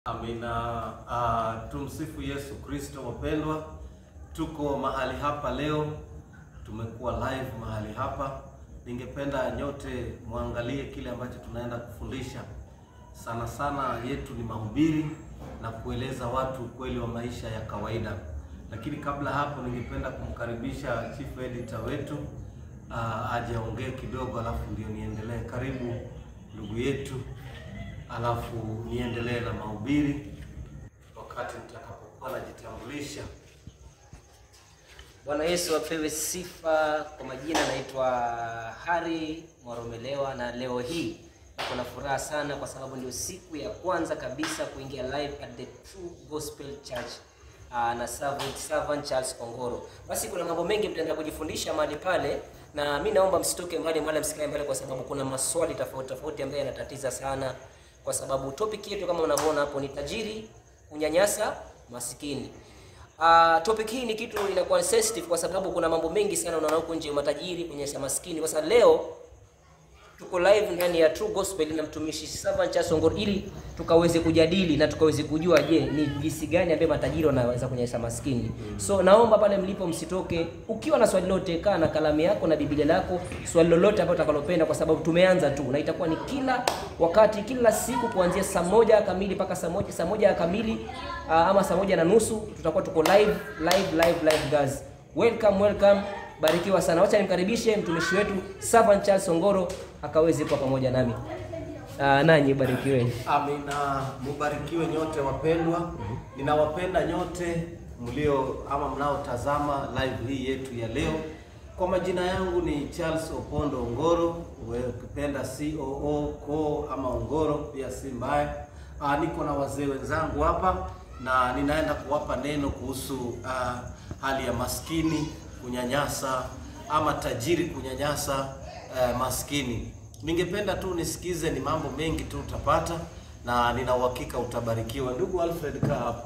Amina. Uh, tumsifu Yesu Kristo. Wapendwa, tuko mahali hapa leo, tumekuwa live mahali hapa. Ningependa nyote muangalie kile ambacho tunaenda kufundisha. Sana sana yetu ni mahubiri na kueleza watu ukweli wa maisha ya kawaida, lakini kabla hapo, ningependa kumkaribisha chief editor wetu uh, aje aongee kidogo, alafu ndio niendelee. Karibu ndugu yetu alafu niendelee na mahubiri wakati nitakapokuwa najitambulisha. Bwana Yesu apewe sifa. Kwa majina naitwa Hari Mwaromelewa, na leo hii niko na furaha sana kwa sababu ndio siku ya kwanza kabisa kuingia live at the True Gospel Church uh, na servant, servant Charles Kongoro. Basi kuna mambo mengi mtaenda kujifundisha mahali pale, na mi naomba msitoke mbali wala msikae mbali, kwa sababu kuna maswali tofauti tofauti ambayo yanatatiza sana, kwa sababu topic yetu kama unavyoona hapo ni tajiri kunyanyasa masikini. Uh, topic hii ni kitu inakuwa sensitive kwa sababu kuna mambo mengi sana unaona huko nje, matajiri kunyanyasa maskini. Kwa sababu leo tuko live ndani ya True Gospel na mtumishi Servant Charles Ongoro ili tukaweze kujadili na tukaweze kujua, je, ni jinsi gani ambaye matajiri wanaweza kunyanyasa maskini. So naomba pale mlipo msitoke. Ukiwa na swali lolote, kaa na kalamu yako na Biblia lako, swali lolote ambalo utakalopenda, kwa sababu tumeanza tu na itakuwa ni kila wakati, kila siku kuanzia saa moja kamili mpaka saa moja saa moja kamili uh, ama saa moja na nusu tutakuwa tuko live live live live guys. Welcome welcome, barikiwa sana. Wacha nimkaribishe mtumishi wetu Servant Charles Ongoro akaweze kuwa pamoja nami. Uh, nanyi barikiweni. Amina, mubarikiwe nyote wapendwa. Ninawapenda nyote mlio ama mnaotazama live hii yetu ya leo. Kwa majina yangu ni Charles Opondo Ongoro, wewe ukipenda COO ko ama Ongoro pia si mbaya. Ah, niko na wazee wenzangu hapa na ninaenda kuwapa neno kuhusu ah, hali ya maskini kunyanyasa ama tajiri kunyanyasa eh, maskini. Ningependa tu nisikize, ni mambo mengi tu utapata na nina uhakika utabarikiwa. Ndugu Alfred, kaa hapo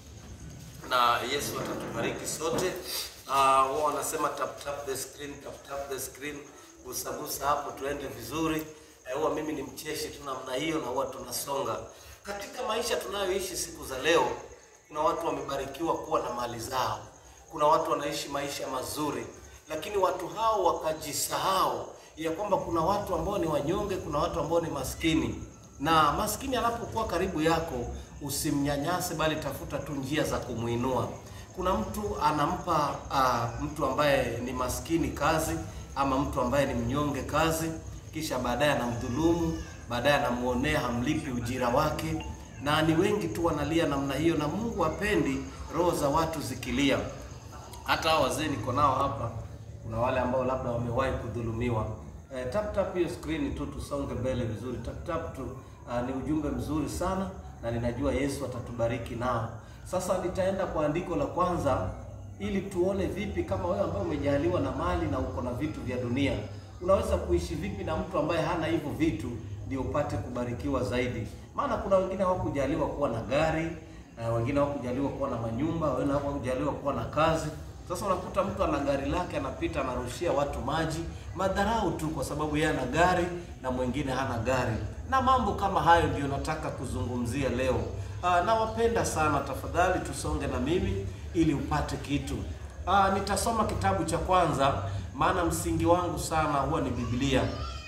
na Yesu atatubariki sote. Ah, wao wanasema tap tap the screen, tap tap the screen, gusa gusa hapo tuende vizuri. Eh, huwa mimi ni mcheshi tu namna hiyo na huwa tunasonga. Katika maisha tunayoishi siku za leo, kuna watu wamebarikiwa kuwa na mali zao. Kuna watu wanaishi maisha mazuri, lakini watu hao wakajisahau ya kwamba kuna watu ambao ni wanyonge, kuna watu ambao ni maskini. Na maskini anapokuwa karibu yako, usimnyanyase, bali tafuta tu njia za kumuinua. Kuna mtu anampa uh, mtu ambaye ni maskini kazi ama mtu ambaye ni mnyonge kazi, kisha baadaye anamdhulumu, baadaye anamuonea, hamlipi ujira wake, na ni wengi tu wanalia namna hiyo, na Mungu hapendi roho za watu zikilia. Hata hao wazee niko nao hapa, kuna wale ambao labda wamewahi kudhulumiwa. Eh, tap tap hiyo screen tu tusonge mbele vizuri. Tap tap tu uh, ni ujumbe mzuri sana na ninajua Yesu atatubariki nao. Sasa nitaenda kwa andiko la kwanza ili tuone vipi kama wewe ambaye umejaliwa na mali na uko na vitu vya dunia unaweza kuishi vipi na mtu ambaye hana hivyo vitu ndio upate kubarikiwa zaidi. Maana kuna wengine hawakujaliwa kuwa na gari, uh, wengine hawakujaliwa kuwa na manyumba, wengine hawakujaliwa kuwa na kazi. Sasa unakuta mtu ana gari lake anapita anarushia watu maji, madharau tu kwa sababu yeye ana gari na mwingine hana gari, na mambo kama hayo ndio nataka kuzungumzia leo. Aa, nawapenda sana, tafadhali tusonge na mimi ili upate kitu. Aa, nitasoma kitabu cha kwanza, maana msingi wangu sana huwa ni Biblia,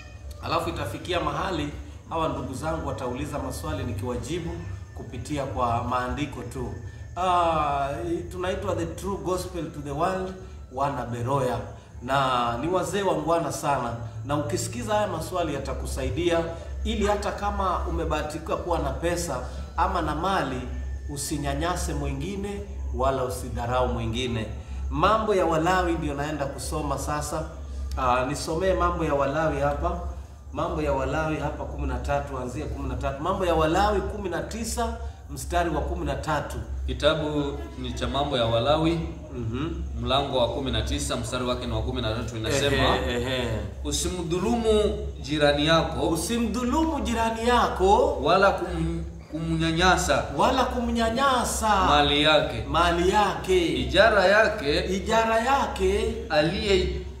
alafu itafikia mahali hawa ndugu zangu watauliza maswali nikiwajibu kupitia kwa maandiko tu. Ah, tunaitwa the true gospel to the world, wana Beroya, na ni wazee wangwana sana, na ukisikiza haya maswali yatakusaidia ili hata kama umebahatika kuwa na pesa ama na mali, usinyanyase mwingine wala usidharau mwingine. Mambo ya Walawi ndio naenda kusoma sasa. Ah, nisomee mambo ya Walawi hapa, mambo ya Walawi hapa 13, anzia 13. Mambo ya Walawi 19 mstari wa 13. Kitabu ni cha mambo ya Walawi Mhm. mlango wa 19 mstari wake ni wa 13 inasema, Ehe, ehe. usimdhulumu jirani yako Usimdhulumu jirani yako wala kum, kumnyanyasa wala kumnyanyasa mali yake, mali yake, ijara yake ijara yake aliye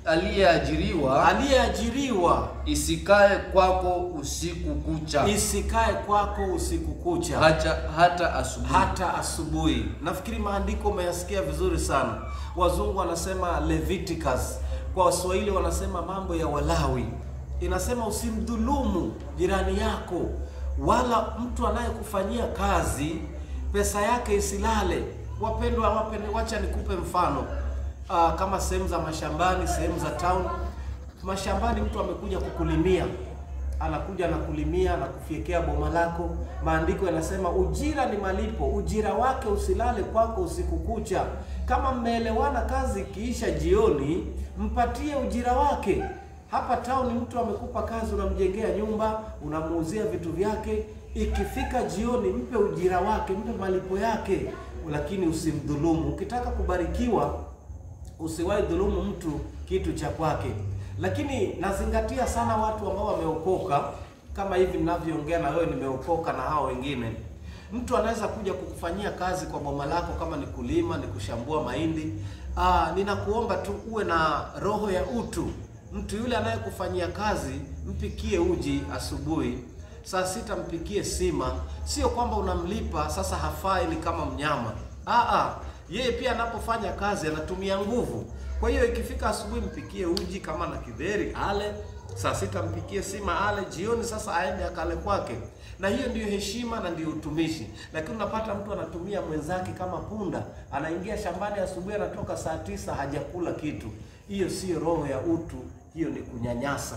aliyeajiriwa aliyeajiriwa isikae kwako usiku kucha isikae kwako usiku kucha hata, hata asubuhi. hata asubuhi. Nafikiri maandiko umeyasikia vizuri sana. Wazungu wanasema Leviticus, kwa Waswahili wanasema mambo ya Walawi. Inasema usimdhulumu jirani yako, wala mtu anayekufanyia kazi pesa yake isilale. Wapendwa, wapendwa, wacha nikupe mfano uh, kama sehemu za mashambani, sehemu za town. Mashambani mtu amekuja kukulimia anakuja anakulimia na kufiekea boma lako. Maandiko yanasema ujira ni malipo, ujira wake usilale kwako usiku kucha. Kama mmeelewana, kazi ikiisha jioni, mpatie ujira wake. Hapa town mtu amekupa kazi, unamjengea nyumba, unamuuzia vitu vyake, ikifika jioni mpe ujira wake, mpe malipo yake, lakini usimdhulumu. Ukitaka kubarikiwa usiwahi dhulumu mtu kitu cha kwake. Lakini nazingatia sana watu ambao wameokoka, kama hivi ninavyoongea na wewe, nimeokoka na hao wengine. Mtu anaweza kuja kukufanyia kazi kwa boma lako, kama ni kulima, ni kushambua mahindi. Aa, ninakuomba tu uwe na roho ya utu. Mtu yule anayekufanyia kazi, mpikie uji asubuhi, saa sita mpikie sima. Sio kwamba unamlipa sasa hafai, ni kama mnyama. Aa, yeye pia anapofanya kazi anatumia nguvu. Kwa hiyo ikifika asubuhi mpikie uji kama na kidheri ale, saa sita mpikie sima ale, jioni sasa aende akale kwake. Na hiyo ndiyo heshima na ndiyo utumishi. Lakini unapata mtu anatumia mwenzake kama punda, anaingia shambani asubuhi, anatoka saa tisa hajakula kitu. Hiyo siyo roho ya utu, hiyo ni kunyanyasa.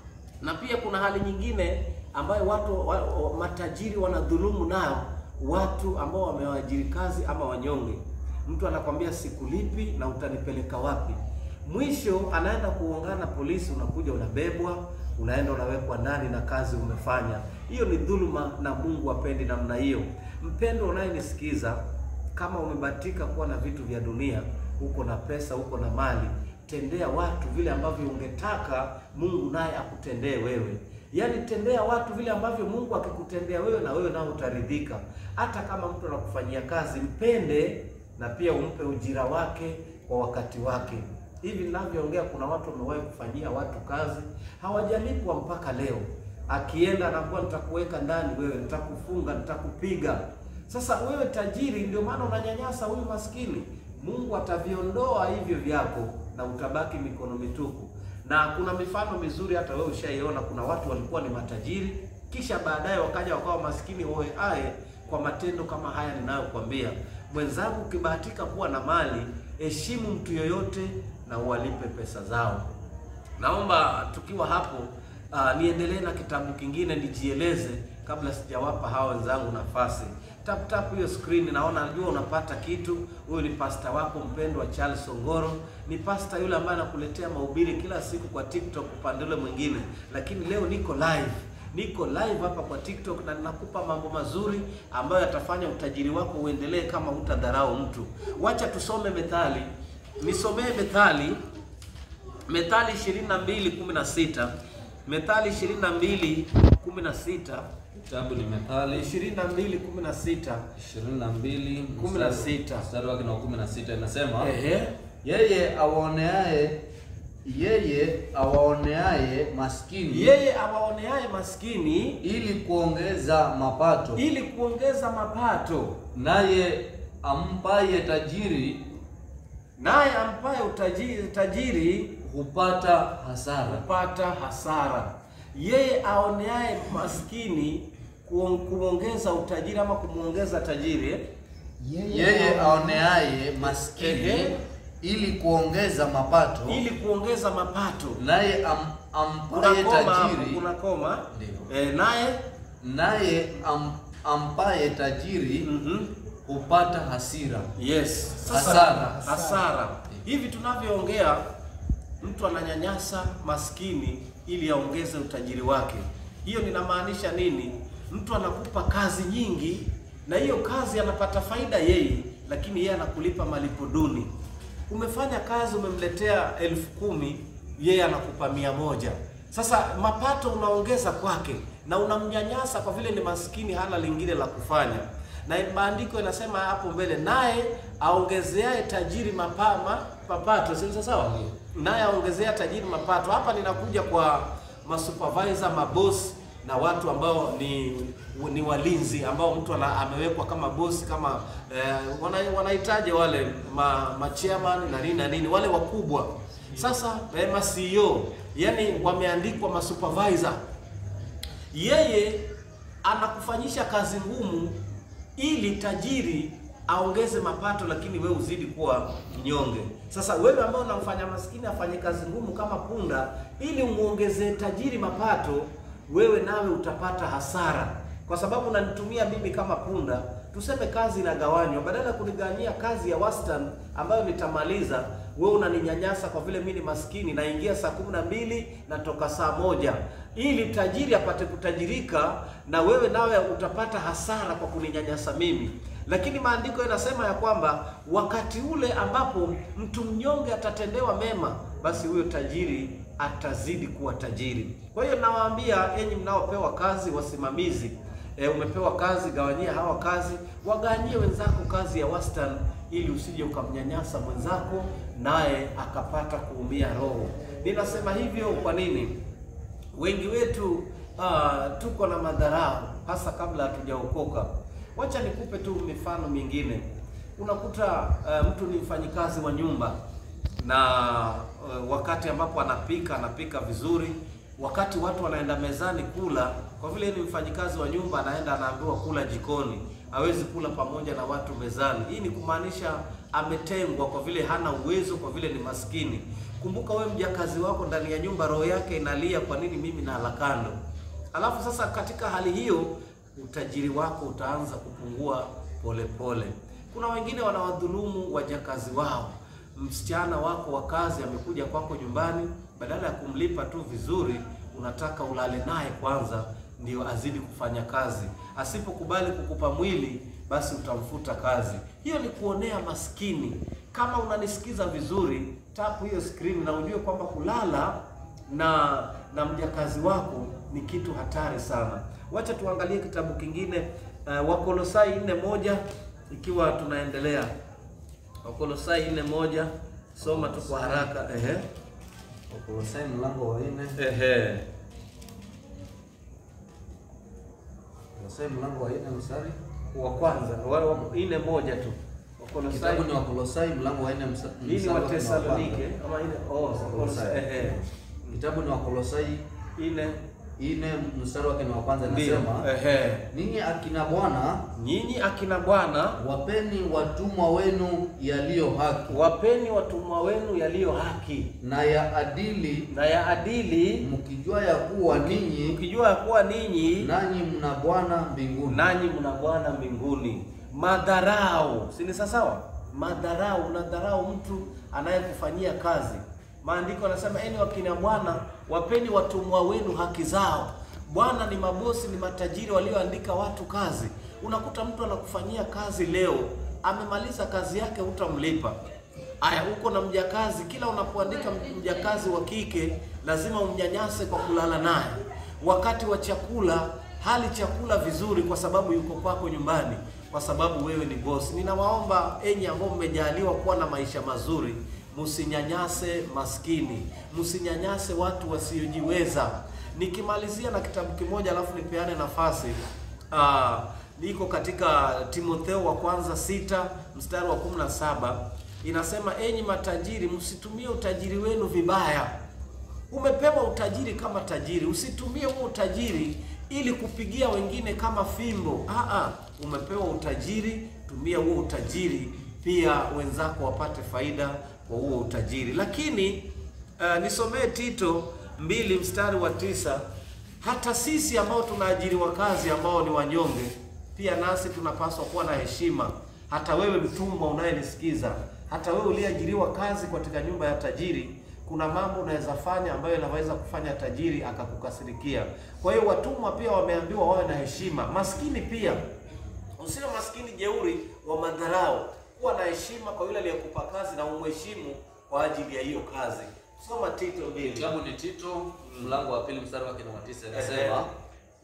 Na pia kuna hali nyingine ambayo watu wa, wa, matajiri wanadhulumu nayo watu ambao wamewaajiri kazi ama wanyonge. Mtu anakwambia sikulipi na utanipeleka wapi? Mwisho anaenda kuongana polisi, unakuja unabebwa, unaenda unawekwa ndani na kazi umefanya. Hiyo ni dhuluma, na Mungu apendi namna hiyo. Mpendo unayenisikiza, kama umebahatika kuwa na vitu vya dunia, uko na pesa, uko na mali, tendea watu vile ambavyo ungetaka Mungu naye akutendee wewe. Yaani tendea watu vile ambavyo Mungu akikutendea wewe na wewe nao utaridhika. Hata kama mtu anakufanyia kazi, mpende na pia umpe ujira wake kwa wakati wake. Hivi ninavyoongea, kuna watu wamewahi kufanyia watu kazi hawajalipwa mpaka leo. Akienda anakuwa nitakuweka ndani wewe, nitakufunga, nitakupiga. Sasa wewe tajiri, ndio maana unanyanyasa huyu maskini. Mungu ataviondoa hivyo vyako na utabaki mikono mitupu. Na kuna mifano mizuri, hata wewe ushaiona. Kuna watu walikuwa ni matajiri, kisha baadaye wakaja wakawa maskini oe ae kwa matendo kama haya ninayokuambia. Mwenzangu, ukibahatika kuwa na mali, heshimu mtu yoyote na uwalipe pesa zao. Naomba tukiwa hapo uh, niendelee na kitabu kingine nijieleze, kabla sijawapa hawa wenzangu nafasi. Tap tap hiyo screen, naona najua unapata kitu. Huyu ni pasta wako mpendwa Charles Ongoro, ni pasta yule ambaye anakuletea mahubiri kila siku kwa TikTok upande ule mwingine, lakini leo niko live niko live hapa kwa TikTok na ninakupa mambo mazuri ambayo yatafanya utajiri wako uendelee kama hutadharau mtu. Wacha tusome Methali, nisomee Methali, Methali 22:16, Methali 22:16, Kitabu ni Methali 22:16. 22 16. mstari wake na wa 16 inasema Ehe, Yeye awaoneaye yeye awaoneaye maskini yeye awaoneaye maskini ili kuongeza mapato, ili kuongeza mapato, naye ampaye tajiri naye ampaye utajiri tajiri hupata hasara. kupata hasara. Yeye aoneaye maskini kuon- kumwongeza utajiri ama kumwongeza tajiri eh? Yeye aoneaye maskini Ehe. ili kuongeza mapato, ili kuongeza mapato. naye am, Kuna ampaye koma hapo, tajiri kuna koma Ndio. eh, naye naye am, ampaye tajiri mhm, hupata hasira. yes, Hasara. hasara. Hivi tunavyoongea, mtu ananyanyasa maskini ili aongeze utajiri wake. Hiyo ninamaanisha nini? Mtu anakupa kazi nyingi, na hiyo kazi anapata faida yeye, lakini yeye anakulipa malipo duni. Umefanya kazi, umemletea elfu kumi, yeye anakupa mia moja. Sasa mapato unaongeza kwake na unamnyanyasa kwa vile ni maskini, hana lingine la kufanya na maandiko yanasema hapo mbele, naye aongezeaye tajiri mapama mapato, si ni sawa? Naye aongezea tajiri mapato. Hapa ninakuja kwa masupervisor, mabosi na watu ambao ni ni walinzi ambao mtu ana, amewekwa kama bosi kama eh, wana, wanahitaji wale ma, ma chairman na nini na nini wale wakubwa. Sasa eh, ma CEO yani wameandikwa ma supervisor yeye anakufanyisha kazi ngumu ili tajiri aongeze mapato, lakini wewe uzidi kuwa mnyonge. Sasa wewe ambao unamfanya maskini afanye kazi ngumu kama punda, ili umuongezee tajiri mapato, wewe nawe utapata hasara, kwa sababu unanitumia mimi kama punda. Tuseme kazi inagawanywa, badala ya kunigawanyia kazi ya wastani ambayo nitamaliza, wewe unaninyanyasa kwa vile mimi ni maskini, naingia saa kumi na mbili natoka saa moja ili tajiri apate kutajirika, na wewe nawe utapata hasara kwa kuninyanyasa mimi. Lakini maandiko yanasema ya kwamba wakati ule ambapo mtu mnyonge atatendewa mema, basi huyo tajiri atazidi kuwa tajiri. Kwa hiyo nawaambia enyi mnaopewa kazi, wasimamizi E, umepewa kazi, gawanyia hawa kazi, wagawanyie wenzako kazi ya wastani, ili usije ukamnyanyasa mwenzako naye akapata kuumia roho. Ninasema hivyo kwa nini? Wengi wetu ah, tuko na madharau hasa kabla hatujaokoka. Wacha nikupe tu mifano mingine. Unakuta ah, mtu ni mfanyikazi wa nyumba na ah, wakati ambapo anapika anapika vizuri wakati watu wanaenda mezani kula, kwa vile ni mfanyikazi wa nyumba, anaenda anaambiwa kula jikoni, hawezi kula pamoja na watu mezani. Hii ni kumaanisha ametengwa, kwa vile hana uwezo, kwa vile ni maskini. Kumbuka wewe mjakazi wako ndani ya nyumba, roho yake inalia, kwa nini mimi nala kando? Alafu sasa katika hali hiyo utajiri wako utaanza kupungua polepole pole. Kuna wengine wanawadhulumu wajakazi wao msichana wako wa kazi amekuja kwako nyumbani, badala ya kumlipa tu vizuri, unataka ulale naye kwanza ndio azidi kufanya kazi. Asipokubali kukupa mwili, basi utamfuta kazi. Hiyo ni kuonea maskini. Kama unanisikiza vizuri, tapu hiyo screen na ujue kwamba kulala na na mjakazi wako ni kitu hatari sana. Wacha tuangalie kitabu kingine uh, Wakolosai nne moja ikiwa tunaendelea Wakolosai nne moja soma tu kwa haraka. Ehe, Wakolosai mlango wa nne. ehe, Wakolosai mlango wa nne mstari. wa kwanza wa, wa, nne moja tu. Wakolosai Kitabu ni Wakolosai mlango wa nne msa- hii ni mstari wa Watesalonike kwanza. ama ile oh, Wakolosai ehe, Kitabu ni Wakolosai nne nne mstari wake ni wa kwanza ndio, inasema, ehe, ninyi akina bwana nyinyi akina bwana wapeni watumwa wenu yaliyo haki wapeni watumwa wenu yaliyo haki na ya adili, na ya adili, mkijua ya kuwa ninyi mkijua ya kuwa ninyi nanyi mna Bwana mbinguni. nanyi mna Bwana mbinguni. Madharau, si ni sawa? Madharau, unadharau mtu anayekufanyia kazi. Maandiko yanasema eni wakina bwana, wapeni watumwa wenu haki zao. Bwana ni mabosi, ni matajiri walioandika watu kazi. Unakuta mtu anakufanyia kazi leo, amemaliza kazi yake, hutamlipa. Aya, uko na mjakazi, kila unapoandika mjakazi wa kike lazima umnyanyase kwa kulala naye. Wakati wa chakula hali chakula vizuri, kwa sababu yuko kwako nyumbani, kwa sababu wewe ni bosi. Ninawaomba enyi ambao mmejaliwa kuwa na maisha mazuri, msinyanyase maskini, msinyanyase watu wasiojiweza. Nikimalizia na kitabu kimoja, alafu nipeane nafasi ah, liko katika Timotheo wa kwanza sita mstari wa kumi na saba inasema, enyi matajiri, msitumie utajiri wenu vibaya. Umepewa utajiri kama tajiri, usitumie huo utajiri ili kupigia wengine kama fimbo. Aa, umepewa utajiri, tumia huo utajiri pia wenzako wapate faida kwa huo utajiri. Lakini uh, nisomee Tito mbili mstari wa tisa. Hata sisi ambao tunaajiriwa kazi ambao ni wanyonge, pia nasi tunapaswa kuwa na heshima. Hata wewe mtumwa unayenisikiza, hata wewe uliyeajiriwa kazi katika nyumba ya tajiri kuna mambo unaweza fanya ambayo yanaweza kufanya tajiri akakukasirikia. Kwa hiyo watumwa pia wameambiwa wawe na heshima. Maskini pia usiwe maskini jeuri wa madharau, kuwa na heshima kwa yule aliyekupa kazi na umheshimu kwa ajili ya hiyo kazi. Soma Tito mbili. Kitabu ni Tito mlango wa pili mstari wake ni wa tisa Ehe. inasema,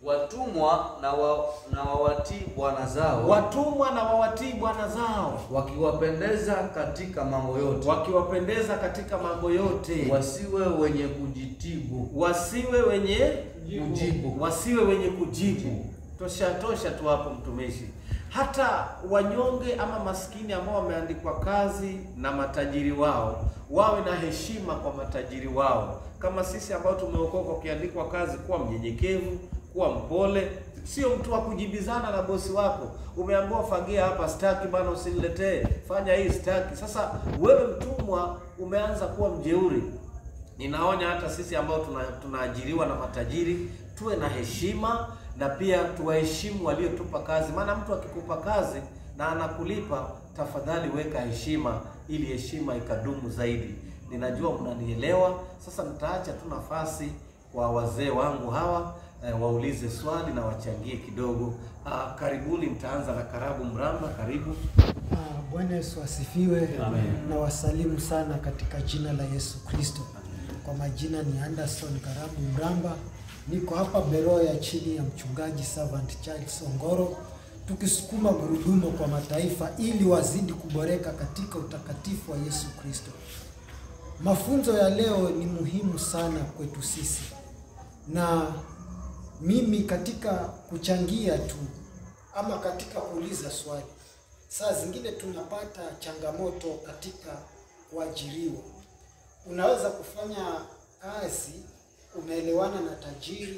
watumwa na wa, na wawatii bwana zao watumwa na wawatii bwana zao, wakiwapendeza katika mambo yote, wakiwapendeza katika mambo yote, wasiwe wenye kujitibu wasiwe wenye kujibu wasiwe wenye kujibu. Tosha tosha tu hapo, mtumishi. Hata wanyonge ama maskini ambao wameandikwa kazi na matajiri wao wawe na heshima kwa matajiri wao, kama sisi ambao tumeokoka, ukiandikwa kazi, kuwa mnyenyekevu, kuwa mpole, sio mtu wa kujibizana na bosi wako. Umeambiwa fagia hapa, staki bana, usiniletee, fanya hii, staki. Sasa wewe mtumwa umeanza kuwa mjeuri. Ninaonya hata sisi ambao tuna, tunaajiriwa na matajiri tuwe na heshima na pia tuwaheshimu waliotupa kazi, maana mtu akikupa kazi na anakulipa, tafadhali weka heshima ili heshima ikadumu zaidi. Ninajua mnanielewa. Sasa nitaacha tu nafasi kwa wazee wangu hawa eh, waulize swali na wachangie kidogo. Ah, karibuni, mtaanza na Karabu Mramba, karibu. Ah, Bwana Yesu asifiwe. Amen. Na wasalimu sana katika jina la Yesu Kristo. Kwa majina ni Anderson Karabu Mramba, niko hapa Beroya chini ya mchungaji Servant Charles Ongoro, tukisukuma gurudumu kwa mataifa ili wazidi kuboreka katika utakatifu wa Yesu Kristo. Mafunzo ya leo ni muhimu sana kwetu sisi, na mimi katika kuchangia tu ama katika kuuliza swali, saa zingine tunapata changamoto katika kuajiriwa. Unaweza kufanya kazi, umeelewana na tajiri,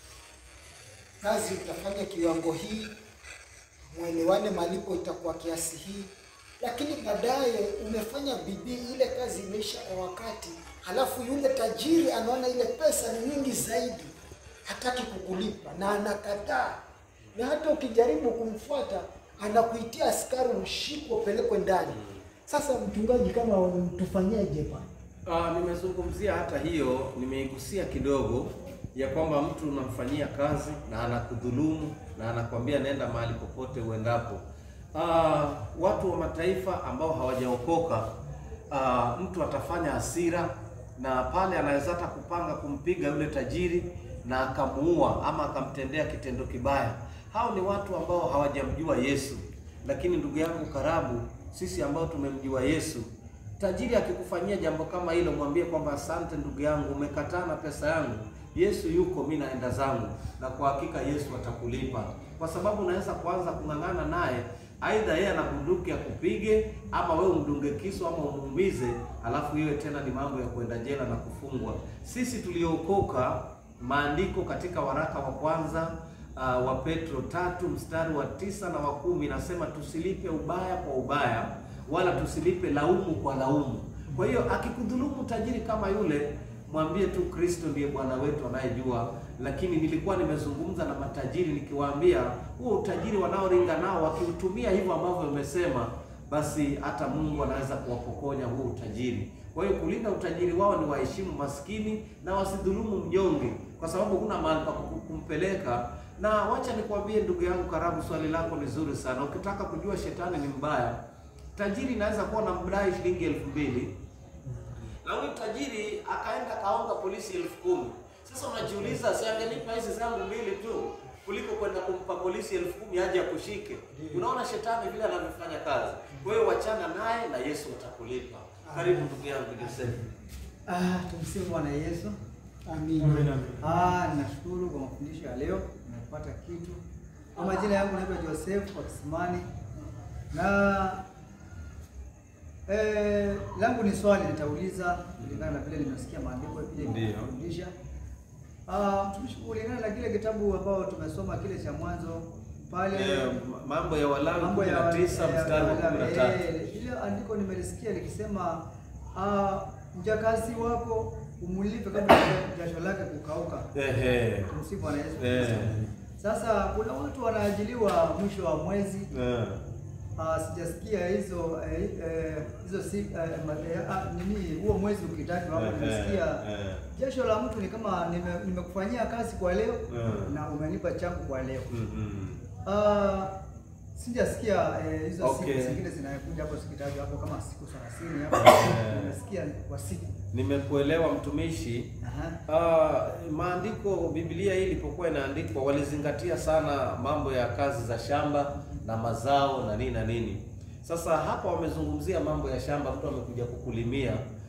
kazi utafanya kiwango hii, mwelewane, malipo itakuwa kiasi hii, lakini baadaye umefanya bidii, ile kazi imeisha kwa wakati, halafu yule tajiri anaona ile pesa ni nyingi zaidi, hataki kukulipa na anakataa, na hata ukijaribu kumfuata anakuitia askari, ushikwe, upelekwe ndani. Sasa mchungaji, kama tufanyeje pale? Ah, nimezungumzia hata hiyo, nimeigusia kidogo ya kwamba mtu unamfanyia kazi na anakudhulumu na anakwambia nenda mahali popote uendapo. Ah, watu wa mataifa ambao hawajaokoka, ah, mtu atafanya hasira na pale anaweza hata kupanga kumpiga yule tajiri na akamuua ama akamtendea kitendo kibaya. Hao ni watu ambao hawajamjua Yesu. Lakini ndugu yangu Karabu, sisi ambao tumemjua Yesu, tajiri akikufanyia jambo kama hilo, mwambie kwamba asante ndugu yangu, umekataa na pesa yangu. Yesu yuko, mi naenda zangu, na kwa hakika Yesu atakulipa, kwa sababu unaweza kuanza kung'ang'ana naye, aidha yeye ana bunduki ya kupige, ama wewe umdunge kisu ama umuumize, alafu iwe tena ni mambo ya kwenda jela na kufungwa. Sisi tuliookoka, maandiko katika waraka wa kwanza uh, wa Petro tatu mstari wa tisa na wa kumi nasema tusilipe ubaya kwa ubaya wala tusilipe laumu kwa laumu. Kwa hiyo akikudhulumu tajiri kama yule, mwambie tu Kristo ndiye Bwana wetu anayejua. Lakini nilikuwa nimezungumza na matajiri nikiwaambia, huo utajiri wanaoringa nao wakiutumia hivyo ambavyo umesema, basi hata Mungu anaweza kuwapokonya huo utajiri. Kwa hiyo kulinda utajiri wao ni waheshimu maskini na wasidhulumu mnyonge, kwa sababu huna mahali pa kumpeleka. Na wacha nikwambie ndugu yangu Karabu, swali lako ni zuri sana. Ukitaka kujua shetani ni mbaya, tajiri inaweza kuwa na mdai shilingi elfu mbili na huyu tajiri akaenda kaonga polisi elfu kumi Sasa unajiuliza, si angenipa hizi zangu mbili tu kuliko kwenda kumpa polisi elfu kumi aje akushike? Unaona shetani vile anavyofanya kazi. Kwa hiyo wachana naye na Yesu atakulipa. Karibu ndugu yangu Joseph. Ah, tumsifu Bwana Yesu. Amina. Ah, nashukuru kwa mafundisho ya leo, nimepata kitu. Kwa majina yangu naitwa Joseph wa Kisimani na eh, langu ni swali nitauliza kulingana na vile nimesikia maandiko vile Ndiyo. nimefundisha. Ah, mtumishi, kulingana na kile kitabu ambao tumesoma kile cha mwanzo pale Eh, mambo ya Walawi mambo ya 19 mstari wa 13. Eh, ile andiko nimelisikia likisema ah, mjakazi wako umulipe kabla jasho lake kukauka. Ehe. Tumsifu Bwana Yesu Eh. Kristo. Sasa kuna watu wanaajiliwa mwisho wa mwezi Eh. ah, sijasikia hizo eh, eh, hizo si eh, ma- eh, ah, nini huo mwezi ukitajwa hapo, Eh, nimesikia eh. jasho la mtu ni kama nime- nimekufanyia kazi kwa leo Eh. na umenipa changu kwa leo. Mhm. Ah, Sijasikia eh, hizo Okay. siku zingine zinakuja hapo zikitajwa hapo kama siku 30 hapo. Nimesikia kwa siku. Nimekuelewa mtumishi. Aha. Ah, maandiko Biblia hii ilipokuwa inaandikwa walizingatia sana mambo ya kazi za shamba na mazao na nini na nini. Sasa hapa wamezungumzia mambo ya shamba, mtu amekuja kukulimia.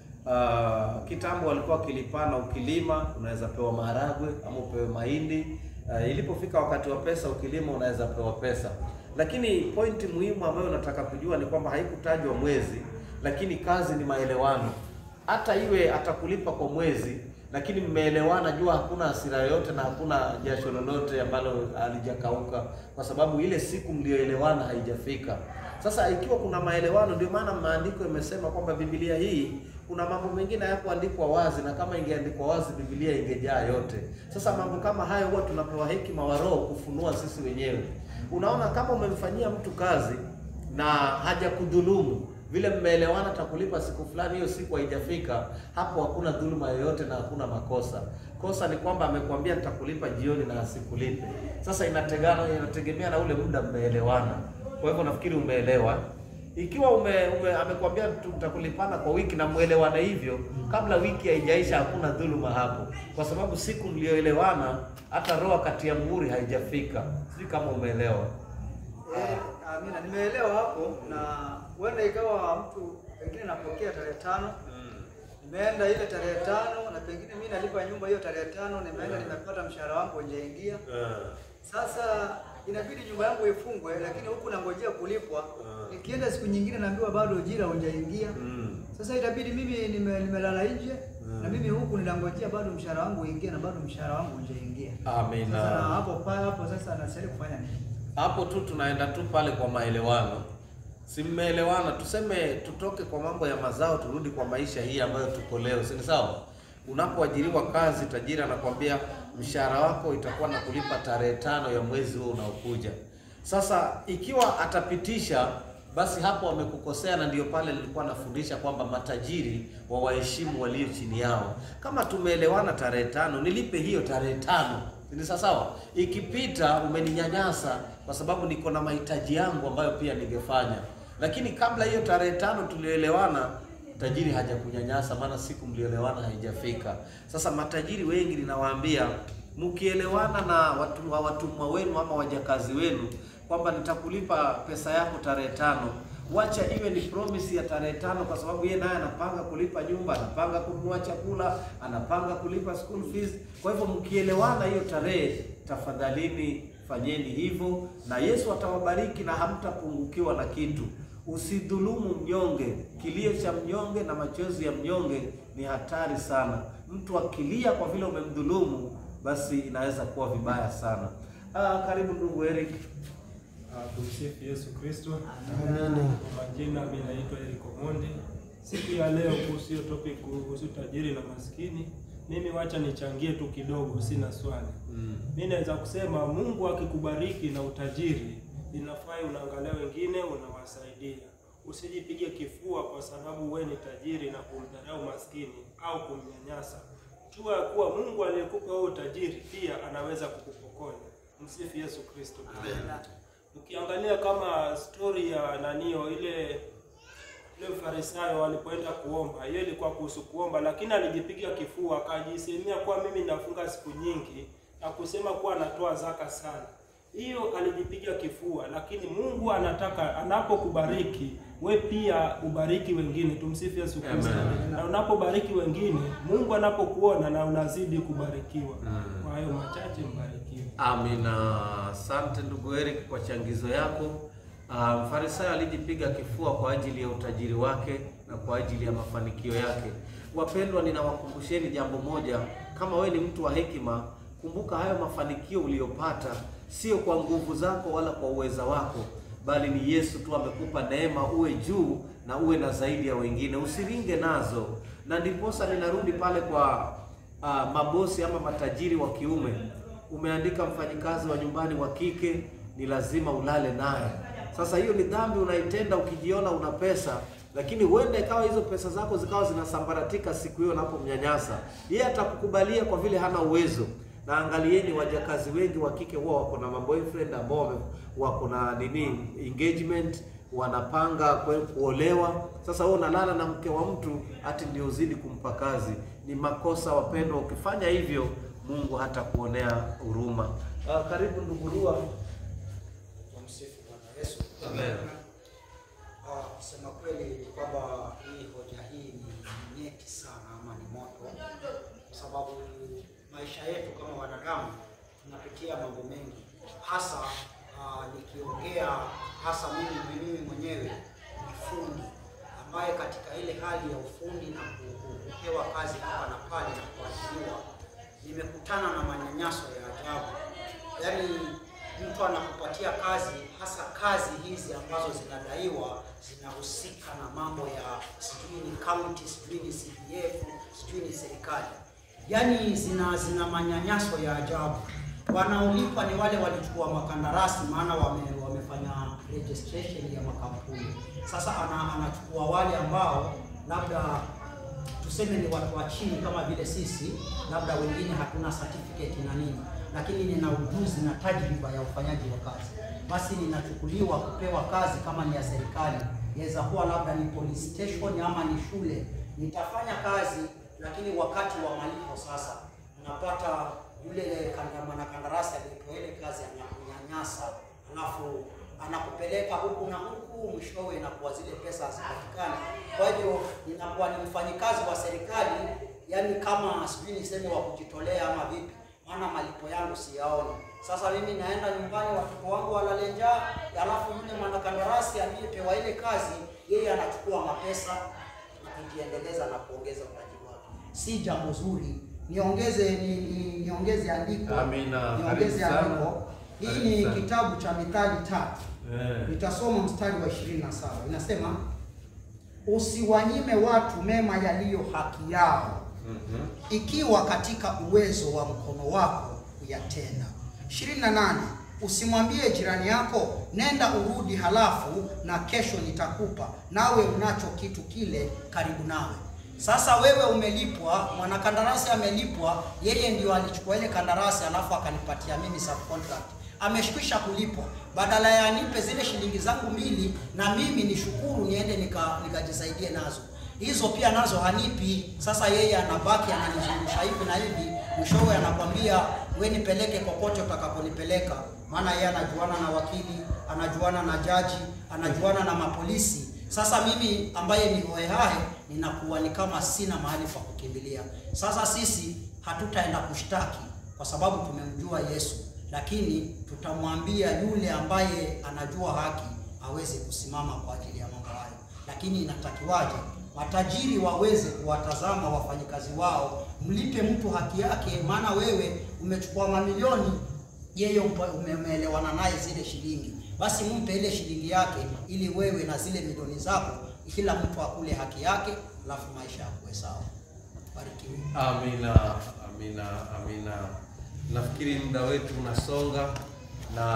Ah, kitambo walikuwa wakilipana, ukilima unaweza pewa maharagwe ama upewe mahindi. Ah, ilipofika wakati wa pesa, ukilima unaweza pewa pesa. Lakini pointi muhimu ambayo nataka kujua ni kwamba haikutajwa mwezi, lakini kazi ni maelewano hata iwe atakulipa kwa mwezi, lakini mmeelewana, jua hakuna hasira yoyote na hakuna jasho lolote ambalo halijakauka, kwa sababu ile siku mlioelewana haijafika. Sasa ikiwa kuna maelewano, ndio maana maandiko imesema kwamba Biblia hii kuna mambo mengine hayakuandikwa wazi, na kama ingeandikwa wazi Biblia ingejaa yote. Sasa mambo kama hayo huwa tunapewa hekima wa Roho kufunua sisi wenyewe. Unaona, kama umemfanyia mtu kazi na hajakudhulumu vile mmeelewana takulipa siku fulani, hiyo siku haijafika, hapo hakuna dhuluma yoyote na hakuna makosa. Kosa ni kwamba amekwambia nitakulipa jioni na asikulipe. Sasa inategana, inategemea na ule muda mmeelewana. Kwa hivyo nafikiri umeelewa. Ikiwa ume, ume amekwambia tu- tutakulipana kwa wiki na mwelewane hivyo, kabla wiki haijaisha hakuna dhuluma hapo, kwa sababu siku mlioelewana hata roho kati ya muhuri haijafika. Sijui kama umeelewa. Eh, amina, nimeelewa hapo na huenda ikawa mtu pengine napokea tarehe tano nimeenda ile tarehe tano na pengine mimi nalipa nyumba hiyo tarehe tano nimeenda nimepata mshahara wangu hujaingia. Sasa inabidi nyumba yangu ifungwe, lakini huku nangojea kulipwa. Nikienda siku nyingine naambiwa bado ujira hujaingia. Sasa itabidi mimi nime- nimelala nje na mimi huku ninangojea bado mshahara wangu uingie na bado mshahara wangu hujaingia. Amina. Sasa hapo pa hapo sasa nastahili kufanya nini? hapo tu tunaenda tu pale kwa maelewano, si mmeelewana? Tuseme tutoke kwa mambo ya mazao turudi kwa maisha hii ambayo tuko leo, si ni sawa? Unapoajiriwa kazi, tajiri anakwambia mshahara wako itakuwa na kulipa tarehe tano ya mwezi huo unaokuja. Sasa ikiwa atapitisha basi hapo wamekukosea, na ndio pale nilikuwa nafundisha kwamba matajiri wa waheshimu walio chini yao. Kama tumeelewana tarehe tano, nilipe hiyo tarehe tano, ni sawa sawa. Ikipita umeninyanyasa kwa sababu niko na mahitaji yangu ambayo pia ningefanya, lakini kabla hiyo tarehe tano tulioelewana tajiri hajakunyanyasa, maana siku mlioelewana haijafika. Sasa matajiri wengi ninawaambia, mkielewana na watu wa watumwa wenu ama wajakazi wenu kwamba nitakulipa pesa yako tarehe tano, wacha iwe ni promise ya tarehe tano, kwa sababu yeye naye anapanga kulipa nyumba, anapanga kununua chakula, anapanga kulipa school fees. Kwa hivyo mkielewana hiyo tarehe, tafadhalini fanyeni hivyo, na Yesu atawabariki na hamtapungukiwa na kitu. Usidhulumu mnyonge. Kilio cha mnyonge na machozi ya mnyonge ni hatari sana. Mtu akilia kwa vile umemdhulumu, basi inaweza kuwa vibaya sana. Ah, karibu ndugu Eric. Ah, Tumsifu Yesu Kristo. Amina. Kwa majina mimi naitwa Eric Omondi. Siku ya leo kuhusu hiyo topic kuhusu tajiri na maskini, mimi wacha nichangie tu kidogo, sina swali. Mimi naweza kusema Mungu akikubariki na utajiri, inafaa unaangalia wengine unawasaidia. Usijipige kifua kwa sababu we ni tajiri na kumdharau maskini au kumnyanyasa. Jua ya kuwa Mungu aliyekupa wewe utajiri pia anaweza kukupokonya. Msifu Yesu Kristo. Ukiangalia kama story ya nanio ile ile Farisayo walipoenda kuomba, hiyo ilikuwa kuhusu kuomba, lakini alijipiga kifua akajisemea kuwa mimi nafunga siku nyingi na kusema kuwa anatoa zaka sana. Hiyo alijipiga kifua, lakini Mungu anataka anapokubariki we pia ubariki wengine. Tumsifu Yesu Kristo. Amen. Na unapobariki wengine, Mungu anapokuona na unazidi kubarikiwa. Kwa hayo machache, mbarikiwe. Amina. Asante ndugu Eric kwa changizo yako. Ah, Mfarisayo alijipiga kifua kwa ajili ya utajiri wake na kwa ajili ya mafanikio yake. Wapendwa, ninawakumbusheni jambo moja, kama wewe ni mtu wa hekima, kumbuka hayo mafanikio uliyopata sio kwa nguvu zako wala kwa uweza wako, bali ni Yesu tu amekupa neema uwe juu na uwe na zaidi ya wengine, usiringe nazo. Na ndiposa ninarudi pale kwa ah, mabosi ama matajiri wa kiume umeandika mfanyikazi wa nyumbani wa kike ni lazima ulale naye. Sasa hiyo ni dhambi unaitenda ukijiona una pesa, lakini huenda ikawa hizo pesa zako zikawa zinasambaratika siku hiyo unapomnyanyasa. Yeye atakukubalia kwa vile hana uwezo, na angalieni wajakazi wengi wa kike huwa wako na maboyfriend ambao wame- wako na nini engagement wanapanga kwe- kuolewa. Sasa wewe unalala na mke wa mtu ati ndio uzidi kumpa kazi. Ni makosa wapendwa, ukifanya hivyo Mungu hata kuonea huruma. Ah, karibu ndugu Rua. Tumsifu Bwana Yesu. Ah, kusema kweli ni kwamba hii hoja hii ni nyeti sana ama ni moto, kwa sababu maisha yetu kama wanadamu tunapitia mambo mengi, hasa ah, nikiongea hasa mimi mimi mwenyewe ni fundi ambaye katika ile hali ya ufundi na ku- ku- kupewa kazi hapa na pale na kuajiriwa, nimekutana na manyanyaso ya ajabu, yaani mtu anakupatia kazi, hasa kazi hizi ambazo zinadaiwa zinahusika na mambo ya sijui ni county, sijui ni CDF, sijui ni serikali, yaani zina zina manyanyaso ya ajabu. Wanaolipa ni wale walichukua makandarasi, maana wame, wamefanya registration ya makampuni. Sasa ana, anachukua wale ambao labda tuseme ni watu wa chini kama vile sisi, labda wengine hatuna certificate na nini, lakini nina ujuzi na tajriba ya ufanyaji wa kazi, basi ninachukuliwa kupewa kazi kama ni ya serikali, inaweza kuwa labda ni police station ama ni shule. Nitafanya kazi, lakini wakati wa malipo sasa unapata yule kanda- mwanakandarasi aliyepewa ile kazi anakunyanyasa, alafu anakupeleka huku na huku, mwishowe inakuwa zile pesa hazipatikani. Kwa hivyo inakuwa ni mfanyikazi wa serikali, yani kama sijui niseme wa kujitolea ama vipi, maana malipo yangu siyaoni. Sasa mimi naenda nyumbani, watoto wangu walale njaa, alafu yule mwanakandarasi aliyepewa ile kazi, yeye anachukua mapesa na kujiendeleza na kuongeza utaji wake. Si jambo zuri. Niongeze ni, ni, niongeze andiko Amina. niongeze Karibu sana. andiko. Hii Karibu ni sana. kitabu cha Mithali tatu Eh. nitasoma mstari wa 27 inasema, usiwanyime watu mema yaliyo haki yao, ikiwa katika uwezo wa mkono wako kuyatenda. 28 usimwambie jirani yako, nenda urudi, halafu na kesho nitakupa, nawe unacho kitu kile karibu nawe. Sasa wewe umelipwa, mwanakandarasi amelipwa, yeye ndio alichukua ile kandarasi, alafu akanipatia mimi subcontract ameshikwisha kulipwa, badala ya anipe zile shilingi zangu mbili na mimi nishukuru niende nika nikajisaidie nazo, hizo pia nazo hanipi. Sasa yeye anabaki ananizungusha hivi na hivi, mwishowe anakwambia we nipeleke kokote utakaponipeleka, maana yeye anajuana na wakili, anajuana na jaji, anajuana na mapolisi. Sasa mimi ambaye ni hohehahe ninakuwa ni kama sina mahali pa kukimbilia. Sasa sisi hatutaenda kushtaki kwa sababu tumemjua Yesu lakini tutamwambia yule ambaye anajua haki aweze kusimama kwa ajili ya mambo hayo. Lakini inatakiwaje? Matajiri waweze kuwatazama wafanyikazi wao, mlipe mtu haki yake, maana wewe umechukua mamilioni, yeye umpa- ume- umeelewana naye zile shilingi, basi mpe ile shilingi yake, ili wewe na zile milioni zako, kila mtu akule haki yake, alafu maisha yakuwe sawa. Barikiwe. Amina, amina, amina. Nafikiri muda wetu unasonga na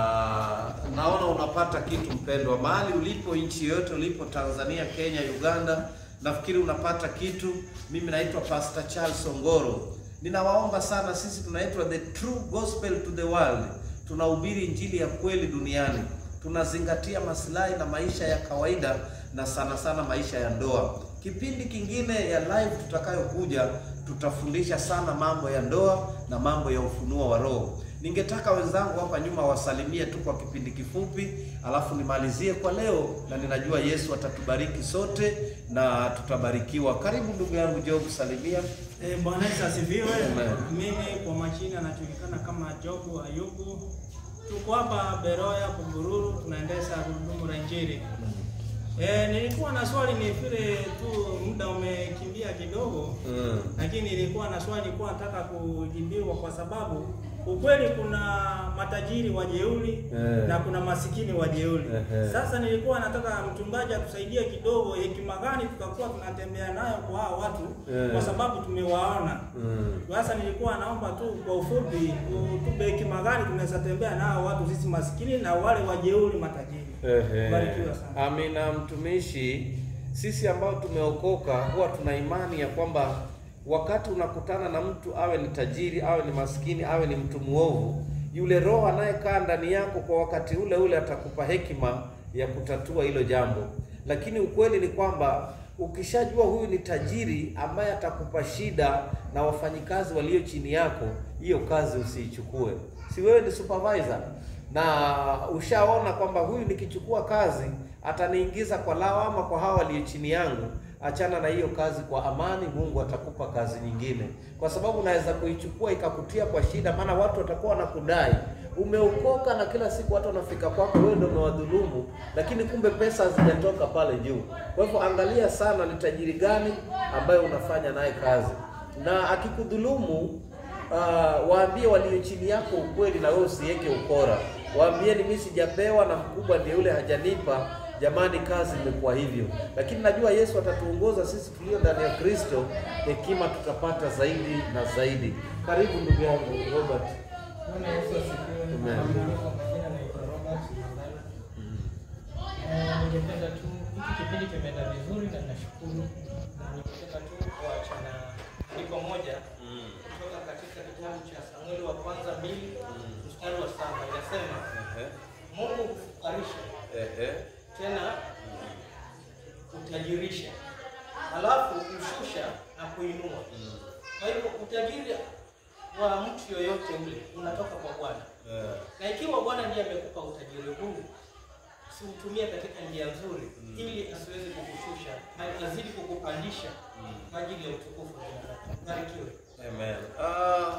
naona unapata kitu mpendwa, mahali ulipo, nchi yoyote ulipo, Tanzania, Kenya, Uganda, nafikiri unapata kitu. Mimi naitwa Pastor Charles Ongoro. Ninawaomba sana, sisi tunaitwa the true gospel to the world, tunahubiri injili ya kweli duniani, tunazingatia maslahi na maisha ya kawaida na sana sana maisha ya ndoa. Kipindi kingine ya live tutakayokuja tutafundisha sana mambo ya ndoa na mambo ya ufunuo wa Roho. Ningetaka wenzangu hapa nyuma wasalimie tu kwa kipindi kifupi, alafu nimalizie kwa leo, na ninajua Yesu atatubariki sote na tutabarikiwa. Karibu ndugu yangu Job, salimia. Eh, Bwana Yesu asifiwe. Amen. Mimi kwa majina anajulikana kama Jobu Ayubu. Tuko hapa Beroya Kumbururu, tunaendesha gurudumu la Injili. Eh, nilikuwa na swali ni vile tu muda umekimbia kidogo. Mm. Lakini nilikuwa na swali nilikuwa nataka kujibiwa kwa sababu ukweli kuna matajiri wajeuri Eh. na kuna masikini wajeuri. Ehe. Sasa nilikuwa nataka mchungaji atusaidie kidogo, hekima gani tutakuwa tunatembea nayo kwa hao watu Eh. kwa sababu tumewaona. Mm. Sasa nilikuwa naomba tu kwa ufupi utupe hekima gani tunaweza tembea nao watu sisi masikini na wale wajeuri matajiri. Ehe. Barikiwa sana. Amina, mtumishi. Sisi ambao tumeokoka huwa tuna imani ya kwamba wakati unakutana na mtu awe ni tajiri, awe ni maskini, awe ni mtu mwovu, yule roho anayekaa ndani yako kwa wakati ule ule atakupa hekima ya kutatua hilo jambo. Lakini ukweli ni kwamba ukishajua huyu ni tajiri ambaye atakupa shida na wafanyikazi walio chini yako, hiyo kazi usiichukue. Si wewe ni supervisor na ushaona kwamba huyu nikichukua kazi ataniingiza kwa lawama kwa hawa walio chini yangu, achana na hiyo kazi kwa amani. Mungu atakupa kazi nyingine, kwa sababu unaweza kuichukua ikakutia kwa shida, maana watu watakuwa wanakudai umeokoka, na kila siku watu wanafika kwako, wewe ndio umewadhulumu, lakini kumbe pesa hazijatoka pale juu. Kwa hivyo angalia sana ni tajiri gani ambaye unafanya naye kazi, na akikudhulumu Uh, waambie walio chini yako ukweli, na wewe usiweke ukora. Waambieni mimi sijapewa na mkubwa ndiye yule hajanipa. Jamani, kazi imekuwa hivyo, lakini najua Yesu atatuongoza sisi tulio ndani ya Kristo, hekima tutapata zaidi na zaidi. Karibu ndugu yangu Robert. Bwana Yesu asifiwe. Amen. Kwa majina naitwa Robert Mandala. Eh, Ningependa tu hiki kipindi kimeenda vizuri na nashukuru, na ningependa tu kuachana andiko moja kutoka katika kitabu cha Samueli wa kwanza mbili mstari wa saba inasema, Mungu hufukarisha tena utajirisha, halafu hushusha na kuinua. Kwa hivyo utajiri wa mtu yoyote ule unatoka kwa Bwana, na ikiwa Bwana ndiye amekupa utajiri huu, usiutumie katika njia nzuri, ili asiweze kukushusha na azidi kukupandisha kwa ajili ya utukufu wa jina lake. Barikiwe. Amen. Uh,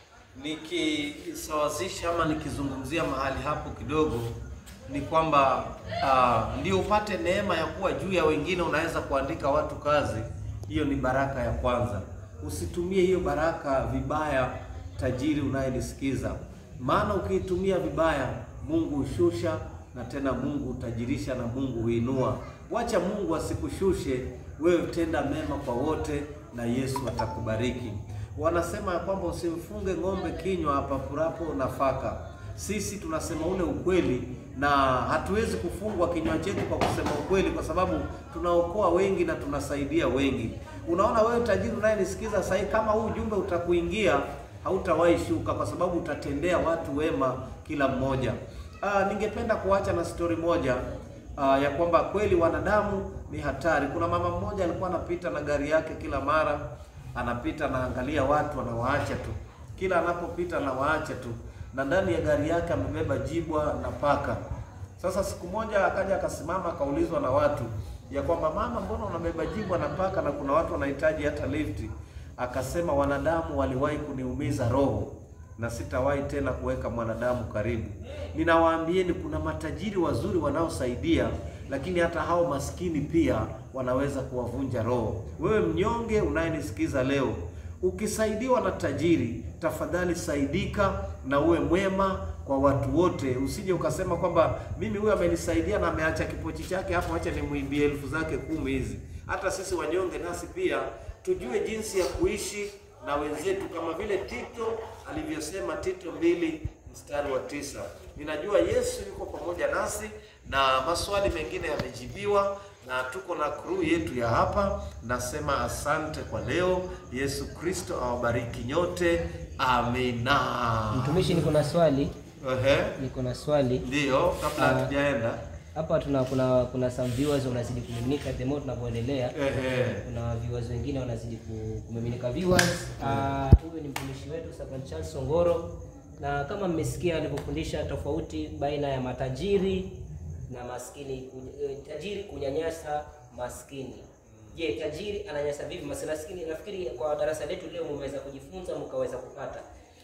nikisawazisha ama nikizungumzia mahali hapo kidogo ni kwamba uh, ndio upate neema ya kuwa juu ya wengine, unaweza kuandika watu kazi. Hiyo ni baraka ya kwanza. Usitumie hiyo baraka vibaya, tajiri unayenisikiza, maana ukiitumia vibaya, Mungu hushusha na tena Mungu hutajirisha na Mungu huinua. Wacha Mungu asikushushe wewe, tenda mema kwa wote na Yesu atakubariki. Wanasema ya kwamba usimfunge ng'ombe kinywa apapurapo nafaka. Sisi tunasema ule ukweli na hatuwezi kufungwa kinywa chetu kwa kusema ukweli, kwa sababu tunaokoa wengi na tunasaidia wengi. Unaona wewe tajiri unayenisikiza sasa hivi, kama huu ujumbe utakuingia, hautawahi shuka, kwa sababu utatendea watu wema kila mmoja. Ah, ningependa kuacha na stori moja ah, ya kwamba kweli wanadamu ni hatari. Kuna mama mmoja alikuwa anapita na gari yake kila mara anapita naangalia watu anawaacha tu, kila anapopita anawaacha tu, na ndani ya gari yake amebeba jibwa na paka. Sasa siku moja akaja akasimama akaulizwa na watu ya kwamba mama, mbona unabeba jibwa na paka na kuna watu wanahitaji hata lifti? Akasema wanadamu waliwahi kuniumiza roho na sitawahi tena kuweka mwanadamu karibu. Ninawaambieni kuna matajiri wazuri wanaosaidia, lakini hata hao maskini pia wanaweza kuwavunja roho. Wewe mnyonge unayenisikiza leo, ukisaidiwa na tajiri, tafadhali saidika na uwe mwema kwa watu wote. Usije ukasema kwamba mimi huyu amenisaidia na ameacha kipochi chake hapo, acha nimwimbie elfu zake kumi hizi. Hata sisi wanyonge nasi pia tujue jinsi ya kuishi na wenzetu kama vile Tito alivyosema, Tito mbili mstari wa tisa. Ninajua Yesu yuko pamoja nasi na maswali mengine yamejibiwa, na tuko na crew yetu ya hapa. Nasema asante kwa leo. Yesu Kristo awabariki nyote, amina. Mtumishi, niko na swali, Ehe, niko na swali ndiyo, kabla Ah. hatujaenda. hapa. Tuna kuna kuna some viewers wanazidi kumiminika the more tunavyoendelea. Ehe. Kuna viewers wengine wanazidi ku- kumiminika viewers. Ah, Huyu ni mtumishi wetu Sergeant Charles Songoro, na kama mmesikia alivyofundisha tofauti baina ya matajiri na maskini, ku- eh, tajiri kunyanyasa maskini. Je, tajiri ananyanyasa vipi maskini? Nafikiri kwa darasa letu leo mmeweza kujifunza mkaweza kupata.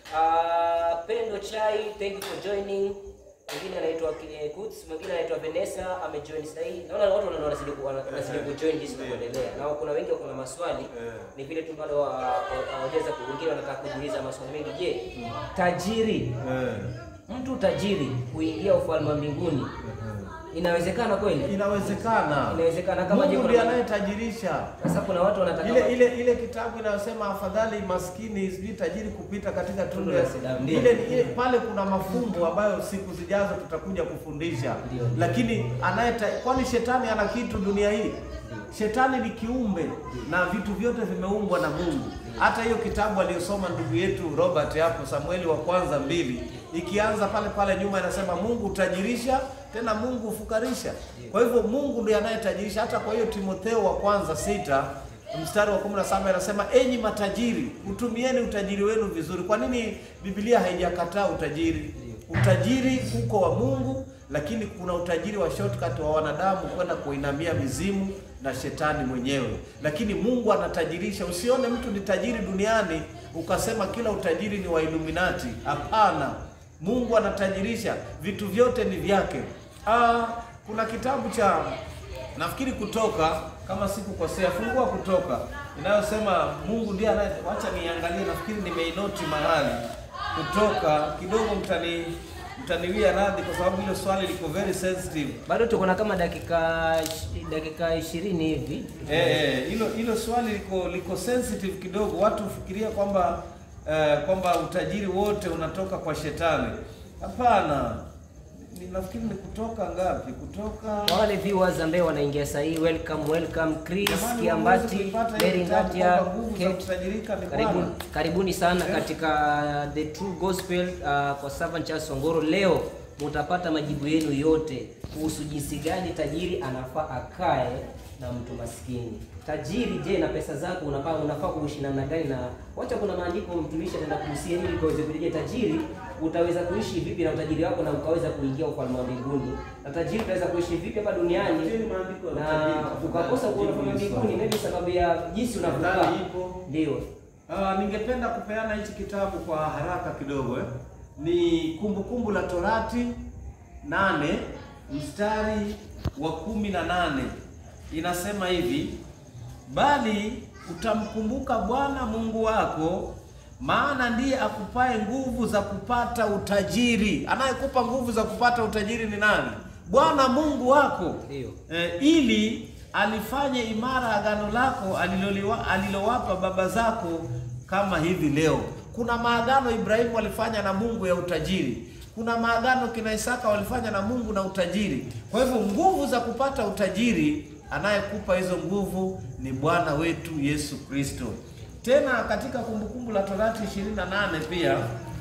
Ah, Pendo Chai, thank you for joining. Mwingine anaitwa Kile Kuts, mwingine anaitwa Vanessa amejoin sasa hivi. Naona watu wana- wanazidi ku- wana- wanazidi kujoin jinsi tunavyoendelea. Na kuna wengi wako na maswali. Ni vile tu bado wa- wa- hawajaweza ku wengine wanataka kujiuliza maswali mengi. Je, tajiri mtu tajiri kuingia ufalme wa mbinguni Inawezekana kweli? Inawezekana. Inawezekana kama Mungu je, ndiye kuna- anayetajirisha. Sasa kuna watu wanataka ile ile ile kitabu inayosema afadhali maskini sijui tajiri kupita katika tundu Tundu ya la sindano. Ndio. ile, ile pale kuna mafumbo ambayo siku zijazo tutakuja kufundisha, Ndio, ndio. lakini anayeta kwani shetani ana kitu dunia hii? Shetani ni kiumbe na vitu vyote vimeumbwa na Mungu. Hata hiyo kitabu aliyosoma ndugu yetu Robert hapo, Samueli wa kwanza mbili, ikianza pale pale nyuma inasema Mungu hutajirisha, tena Mungu hufukarisha. Kwa hivyo Mungu ndiye anayetajirisha. Hata kwa hiyo Timotheo wa kwanza sita mstari wa 17 anasema enyi matajiri, utumieni utajiri wenu vizuri. Kwa nini Biblia haijakataa utajiri? Utajiri uko wa Mungu, lakini kuna utajiri wa shortcut wa wanadamu kwenda kuinamia mizimu na shetani mwenyewe, lakini Mungu anatajirisha. Usione mtu ni tajiri duniani ukasema kila utajiri ni wa Illuminati. Hapana, Mungu anatajirisha, vitu vyote ni vyake. Ah, kuna kitabu cha nafikiri Kutoka, kama sikukosea, fungua Kutoka inayosema Mungu ndiye anaye. Wacha niangalie, nafikiri nimeinoti mahali Kutoka kidogo, mtani mtaniwia radhi kwa sababu hilo swali liko very sensitive. bado tuko na kama dakika dakika ishirini hivi. Eh, eh, hilo hilo swali liko liko sensitive kidogo. Watu hufikiria kwamba eh, kwamba utajiri wote unatoka kwa shetani. Hapana, Ni- nafikiri ni kutoka ngapi? Kutoka Kwa wale viewers ambao wanaingia sasa hii, welcome welcome Chris Jamani, Kiambati, huwezi kuipata hiyo Mary kitabu Nadia, kwamba nguvu za Kate kutajirika ni Karibuni, Bwana. karibuni sana katika The True Gospel uh, kwa Servant Charles Songoro. Leo mutapata majibu yenu yote kuhusu jinsi gani tajiri anafaa akae na mtu maskini. Tajiri, je, na pesa zako unafaa unafaa kuishi namna gani? Na wacha, kuna maandiko mtumishi ataenda kuhusia ili kaweze kujua tajiri utaweza kuishi vipi na utajiri wako na ukaweza kuingia ufalme wa mbinguni, na tajiri utaweza kuishi vipi hapa duniani Tajiri maandiko ya na utajiri. ukakosa kuona ufalme wa mbinguni, maybe sababu ya jinsi unavyokaa. Nadhani ipo. Ndio. Ah, ningependa kupeana hichi kitabu kwa haraka kidogo eh. Ni Kumbukumbu la Torati nane mstari wa kumi na nane inasema hivi, bali utamkumbuka Bwana Mungu wako, maana ndiye akupae nguvu za kupata utajiri. Anayekupa nguvu za kupata utajiri ni nani? Bwana Mungu wako Ndio. eh, ili alifanye imara agano lako aliloliwa- alilowapa baba zako kama hivi leo. Kuna maagano Ibrahimu alifanya na Mungu ya utajiri. Kuna maagano kina Isaka walifanya na Mungu na utajiri. Kwa hivyo nguvu za kupata utajiri, anayekupa hizo nguvu ni Bwana wetu Yesu Kristo. Tena katika Kumbukumbu la Torati 28 pia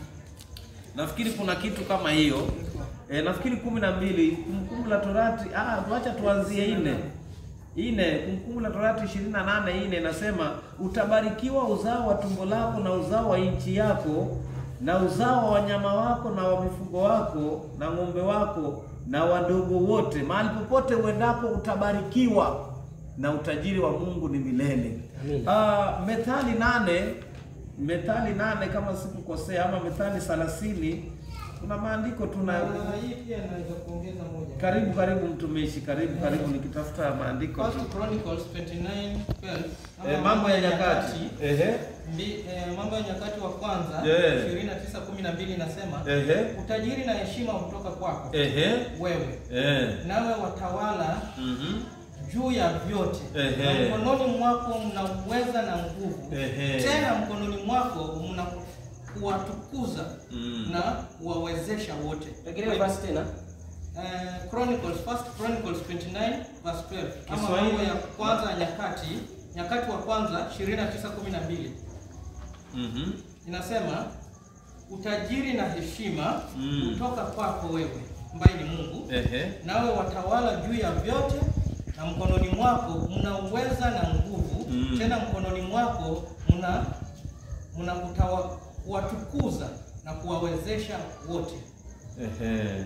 nafikiri kuna kitu kama hiyo e, nafikiri kumi na mbili Kumbukumbu la Torati ah, tuacha tuanzie ine ine Kumbukumbu la Torati ishirini na nane ine inasema utabarikiwa uzao wa tumbo lako na uzao wa nchi yako na uzao wa wanyama wako na wa mifugo wako na ng'ombe wako na wadogo wote, mahali popote uendapo utabarikiwa, na utajiri wa Mungu ni milele. Amina. Ah, Methali nane Methali nane kama sikukosea, ama Methali thelathini kuna maandiko tuna hii pia naweza kuongeza moja. karibu karibu mtumishi, karibu karibu, nikitafuta maandiko First Chronicles 29:12 ama eh, mambo ya nyakati ehe Mbi- eh, mambo ya nyakati wa kwanza Yeah. 29:12 inasema ehe utajiri na heshima hutoka kwako ehe wewe eh nawe watawala mhm juu ya vyote Ehe. na mkononi mwako mna uweza na nguvu Ehe. tena mkononi mwako mna kuwatukuza Mm. na kuwawezesha wote Rejelea basi tena. Eh, Chronicles, First Chronicles 29 verse 12 ama Kiswahili. mambo ya kwanza ya nyakati nyakati wa kwanza 29:12 mhm inasema utajiri na heshima Mm. kutoka kwako wewe ambaye ni Mungu ehe nawe watawala juu ya vyote na mkononi mwako mna uweza na nguvu Mm. tena mkononi mwako mna mna kutawa- kuwatukuza na kuwawezesha wote ehe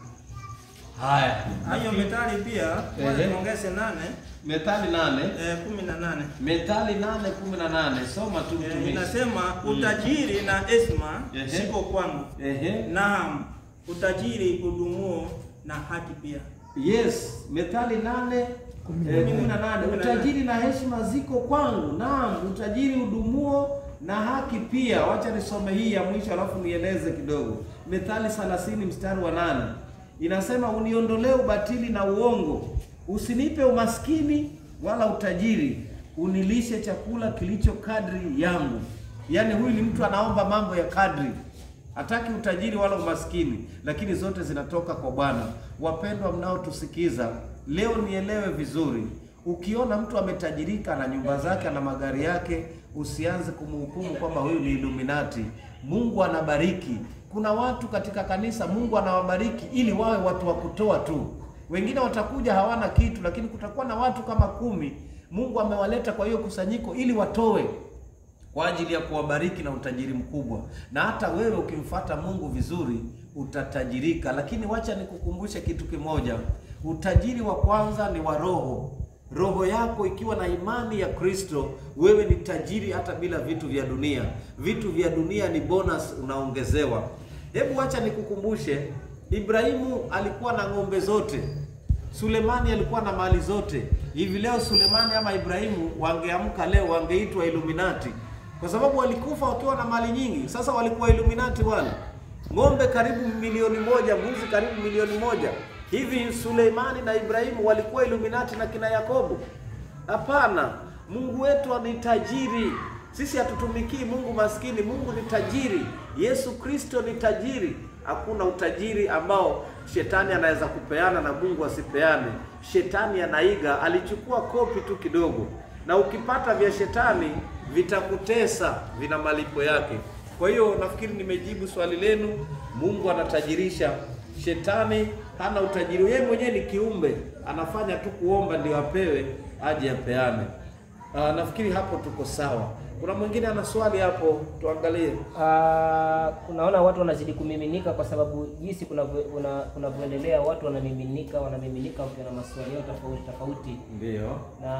haya Hayo methali pia Ehe. tuongeze nane Methali nane eh, kumi na nane Methali nane kumi na nane soma tu Eh, mtumishi inasema utajiri na heshima Ehe. siko kwangu, ehe naam utajiri udumuo na haki pia. Yes, Methali nane Kumi na eh, nane. kumi na nane. Kumi na Utajiri na heshima ziko kwangu, naam, utajiri udumuo na haki pia. Wacha nisome hii ya mwisho alafu nieleze kidogo. Methali 30 mstari wa nane inasema uniondolee ubatili na uongo, usinipe umaskini wala utajiri, unilishe chakula kilicho kadri yangu. Yaani huyu ni mtu anaomba mambo ya kadri, hataki utajiri wala umaskini, lakini zote zinatoka kwa Bwana. Wapendwa mnaotusikiza leo, nielewe vizuri. Ukiona mtu ametajirika na nyumba zake na magari yake, usianze kumhukumu kwamba huyu ni Illuminati. Mungu anabariki. Kuna watu katika kanisa Mungu anawabariki ili wawe watu wa kutoa tu. Wengine watakuja hawana kitu, lakini kutakuwa na watu kama kumi Mungu amewaleta kwa hiyo kusanyiko ili watoe kwa ajili ya kuwabariki na utajiri mkubwa. Na hata wewe ukimfuata Mungu vizuri utatajirika, lakini wacha nikukumbushe kitu kimoja. Utajiri wa kwanza ni wa roho. Roho yako ikiwa na imani ya Kristo, wewe ni tajiri hata bila vitu vya dunia. Vitu vya dunia ni bonus unaongezewa. Hebu wacha nikukumbushe, Ibrahimu alikuwa na ng'ombe zote, Sulemani alikuwa na mali zote. Hivi leo Sulemani ama Ibrahimu wangeamka leo wangeitwa Illuminati kwa sababu walikufa wakiwa na mali nyingi. Sasa walikuwa Illuminati wale, ng'ombe karibu milioni moja, mbuzi karibu milioni moja. Hivi Suleimani na Ibrahimu walikuwa Illuminati na kina Yakobo? Hapana, Mungu wetu ni tajiri. Sisi hatutumikii Mungu maskini. Mungu ni tajiri. Yesu Kristo ni tajiri. Hakuna utajiri ambao shetani anaweza kupeana na Mungu asipeane. Shetani anaiga, alichukua kopi tu kidogo, na ukipata vya shetani vitakutesa, vina malipo yake. Kwa hiyo nafikiri nimejibu swali lenu. Mungu anatajirisha, shetani hana utajiri. Yeye mwenyewe ni kiumbe, anafanya tu kuomba ndio apewe, aje apeane. Ah, nafikiri hapo tuko sawa. Kuna mwingine ana swali hapo, tuangalie. Ah, unaona watu wanazidi kumiminika kwa sababu jinsi kunavyo- kuna- kunavyoendelea, watu wanamiminika wanamiminika wakiwa na maswali yao tofauti tofauti, Ndio.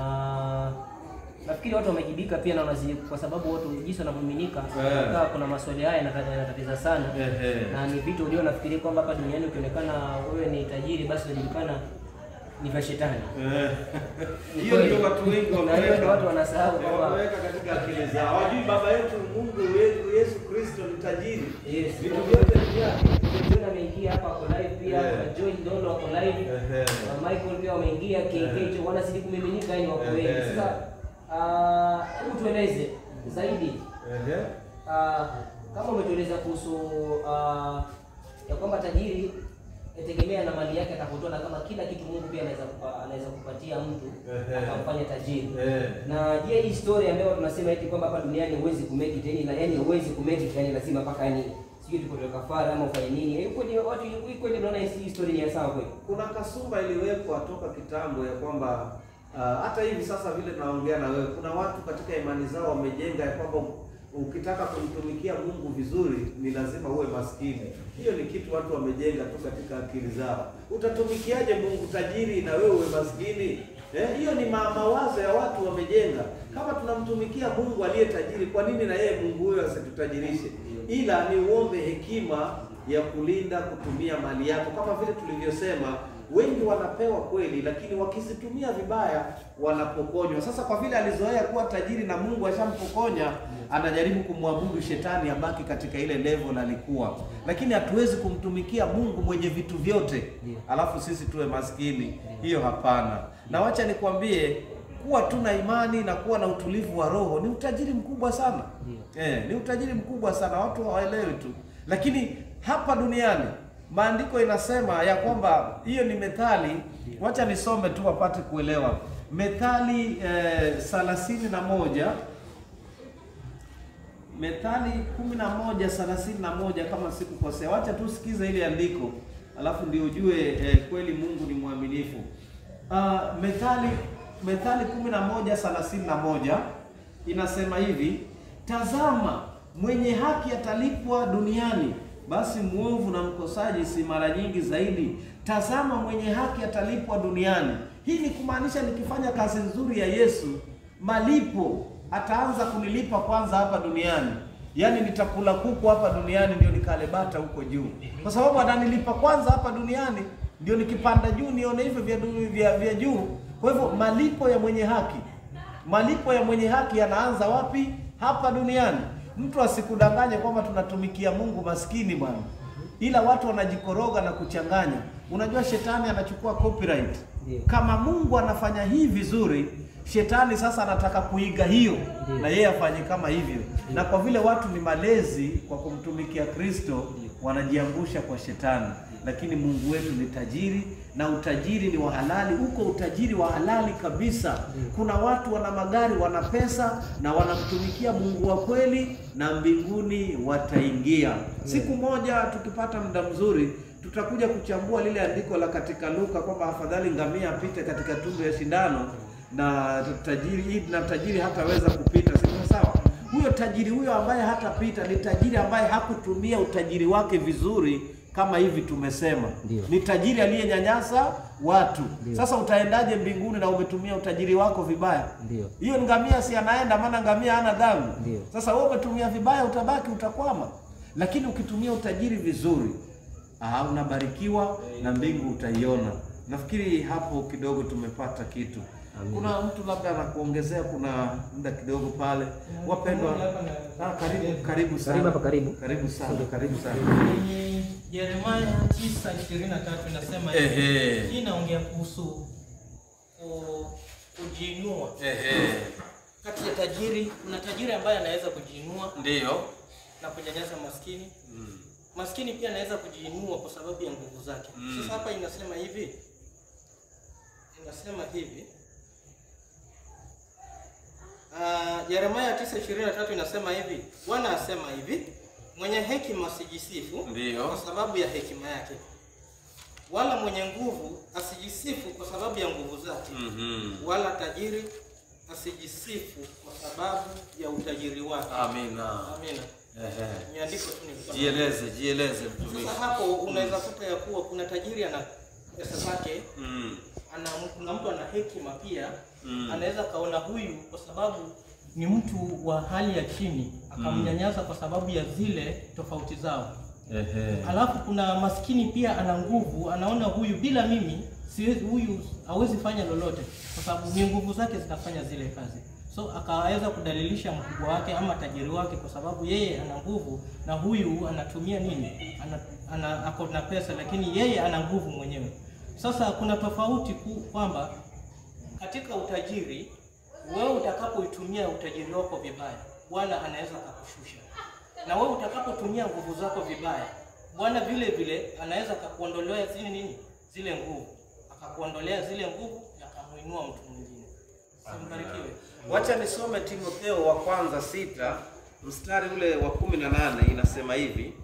na nafikiri watu wamejibika pia na wanazidi, kwa sababu watu jinsi wanavyomiminika Eh. yeah. kuna maswali haya yanata- yanatatiza sana Ehe. na ni vitu ulio nafikiri kwamba hapa duniani ukionekana wewe ni tajiri, basi unajulikana ni vya shetani. Eh. Ni Hiyo kweli. ndio watu wengi Na hiyo ndio wameweka. watu wanasahau kwamba wameweka katika akili zao. Hawajui baba yetu Mungu wetu Yesu Kristo ni tajiri. Yes. Vitu vyote ni vyake. John ameingia hapa ako live pia, Yeah. na Joy Dondo wako live, Ehe. na Michael pia wameingia, KK Yeah. wanazidi kumiminika, yani wako Yeah. wengi. Sasa ah, hebu tueleze zaidi Ehe. ah, kama umetueleza kuhusu ah, ya kwamba tajiri yategemea na mali yake atapotoa, na kama kila kitu Mungu pia anaweza kupa, anaweza kupatia mtu Ehe. akamfanya tajiri. Eh. Na je, hii story ambayo tunasema eti kwamba hapa duniani huwezi kumake it yani, na yani huwezi kumake it yani lazima mpaka yani sijui tukotoe kafara ama ufanye nini. Hiyo kweli watu hii kweli unaona hii story ni ya sawa kweli? Kuna kasumba iliwekwa toka kitambo ya kwamba ah, hata hivi sasa vile naongea na wewe, kuna watu katika imani zao wamejenga ya kwamba ukitaka kumtumikia Mungu vizuri ni lazima uwe maskini. Hiyo ni kitu watu wamejenga tu katika akili zao. Utatumikiaje Mungu tajiri na wewe uwe maskini? Eh, hiyo ni ma mawazo ya watu wamejenga. Kama tunamtumikia Mungu aliye tajiri, kwa nini na yeye Mungu huyo asitutajirishe? Ila ni uombe hekima ya kulinda kutumia mali yako, kama vile tulivyosema, wengi wanapewa kweli, lakini wakizitumia vibaya wanapokonywa. Sasa kwa vile alizoea kuwa tajiri na Mungu ashampokonya, anajaribu kumwabudu shetani abaki katika ile level alikuwa, lakini hatuwezi kumtumikia Mungu mwenye vitu vyote alafu sisi tuwe maskini. Hiyo hapana. Na wacha nikwambie kuwa tu na imani na kuwa na utulivu wa roho ni utajiri mkubwa sana. Eh, ni utajiri mkubwa sana, watu hawaelewi tu. Lakini hapa duniani maandiko inasema ya kwamba hiyo ni methali. Wacha nisome tu wapate kuelewa. Methali eh, thelathini na moja Methali kumi na moja thelathini na moja kama sikukosea. Wacha tu sikiza ile andiko, alafu ndio ujue eh, kweli Mungu ni mwaminifu. Uh, Methali Methali kumi na moja thelathini na moja inasema hivi: tazama, mwenye haki atalipwa duniani, basi mwovu na mkosaji si mara nyingi zaidi. Tazama, mwenye haki atalipwa duniani. Hii ni kumaanisha nikifanya kazi nzuri ya Yesu, malipo ataanza kunilipa kwanza hapa duniani. Yaani nitakula kuku hapa duniani ndio nikale bata huko juu, kwa sababu ananilipa kwanza hapa duniani, ndio nikipanda juu nione hivyo vya, du- vya, vya juu. Kwa hivyo malipo ya mwenye haki, malipo ya mwenye haki yanaanza wapi? Hapa duniani. Mtu asikudanganye kwamba tunatumikia Mungu maskini bwana. ila watu wanajikoroga na kuchanganya. Unajua shetani anachukua copyright. Ndio. Kama Mungu anafanya hii vizuri, shetani sasa anataka kuiga hiyo Ndio. na yeye afanye kama hivyo. Na kwa vile watu ni malezi kwa kumtumikia Kristo, wanajiangusha kwa shetani. Lakini Mungu wetu ni tajiri na utajiri ni wa halali, uko utajiri wa halali kabisa. Kuna watu wana magari, wana pesa na wanamtumikia Mungu wa kweli, na mbinguni wataingia. Siku moja tukipata muda mzuri tutakuja kuchambua lile andiko la katika Luka kwamba afadhali ngamia apite katika tundu ya shindano na tajiri na tajiri hataweza kupita. Siko sawa? Huyo tajiri huyo ambaye hatapita ni tajiri ambaye hakutumia utajiri wake vizuri kama hivi tumesema. Ndio. Ni tajiri aliyenyanyasa watu. Ndio. Sasa utaendaje mbinguni na umetumia utajiri wako vibaya? Ndio. Hiyo ni ngamia si anaenda, maana ngamia hana dhambi. Ndio. Sasa wewe umetumia vibaya, utabaki utakwama. Lakini ukitumia utajiri vizuri, ah, unabarikiwa na mbingu utaiona. Nafikiri hapo kidogo tumepata kitu. Kuna mtu labda anakuongezea, kuna muda kidogo pale. Wapendwa, ah, karibu karibu sana. Karibu hapa, karibu. Karibu sana, karibu sana. Kwenye Yeremia 9:23 inasema hivi. Ehe. Hii inaongea kuhusu ku- kujiinua. Ehe. Kati ya tajiri, kuna tajiri ambaye anaweza kujiinua Ndio. na kunyanyasa maskini. Maskini pia anaweza kujiinua kwa sababu ya nguvu zake. Sasa hapa inasema hivi. Inasema hivi. Uh, Yeremia 9:23 inasema hivi. Bwana asema hivi, mwenye hekima asijisifu Ndio. kwa sababu ya hekima yake, wala mwenye nguvu asijisifu kwa sababu ya nguvu zake, wala tajiri asijisifu kwa sababu ya utajiri wake. Amina. Amina. Ehe. Ni andiko tu ni Jieleze, jieleze mtumishi. sasa hapo unaweza kuta ya kuwa kuna tajiri ana pesa zake, Mm. ana kuna mtu ana hekima pia Mm. anaweza kaona huyu kwa sababu ni mtu wa hali ya chini akamnyanyasa kwa sababu ya zile tofauti zao. Ehe. Alafu kuna maskini pia ana nguvu, anaona huyu bila mimi siwezi, huyu hawezi fanya lolote, kwa sababu ni nguvu zake zitafanya zile kazi. So akaweza kudalilisha mkubwa wake ama tajiri wake, kwa sababu yeye ana nguvu na huyu anatumia nini, ana, ana ako na pesa, lakini yeye ana nguvu mwenyewe. Sasa kuna tofauti ku, kwamba katika utajiri, wewe utakapoitumia utajiri wako vibaya, Bwana anaweza akakushusha, na wewe utakapotumia nguvu zako vibaya, Bwana vile vile anaweza akakuondolea zile nini, zile nguvu, akakuondolea zile nguvu na akamuinua mtu mwingine. Simbarikiwe. Wacha nisome Timotheo wa kwanza sita mstari ule wa kumi na nane inasema hivi: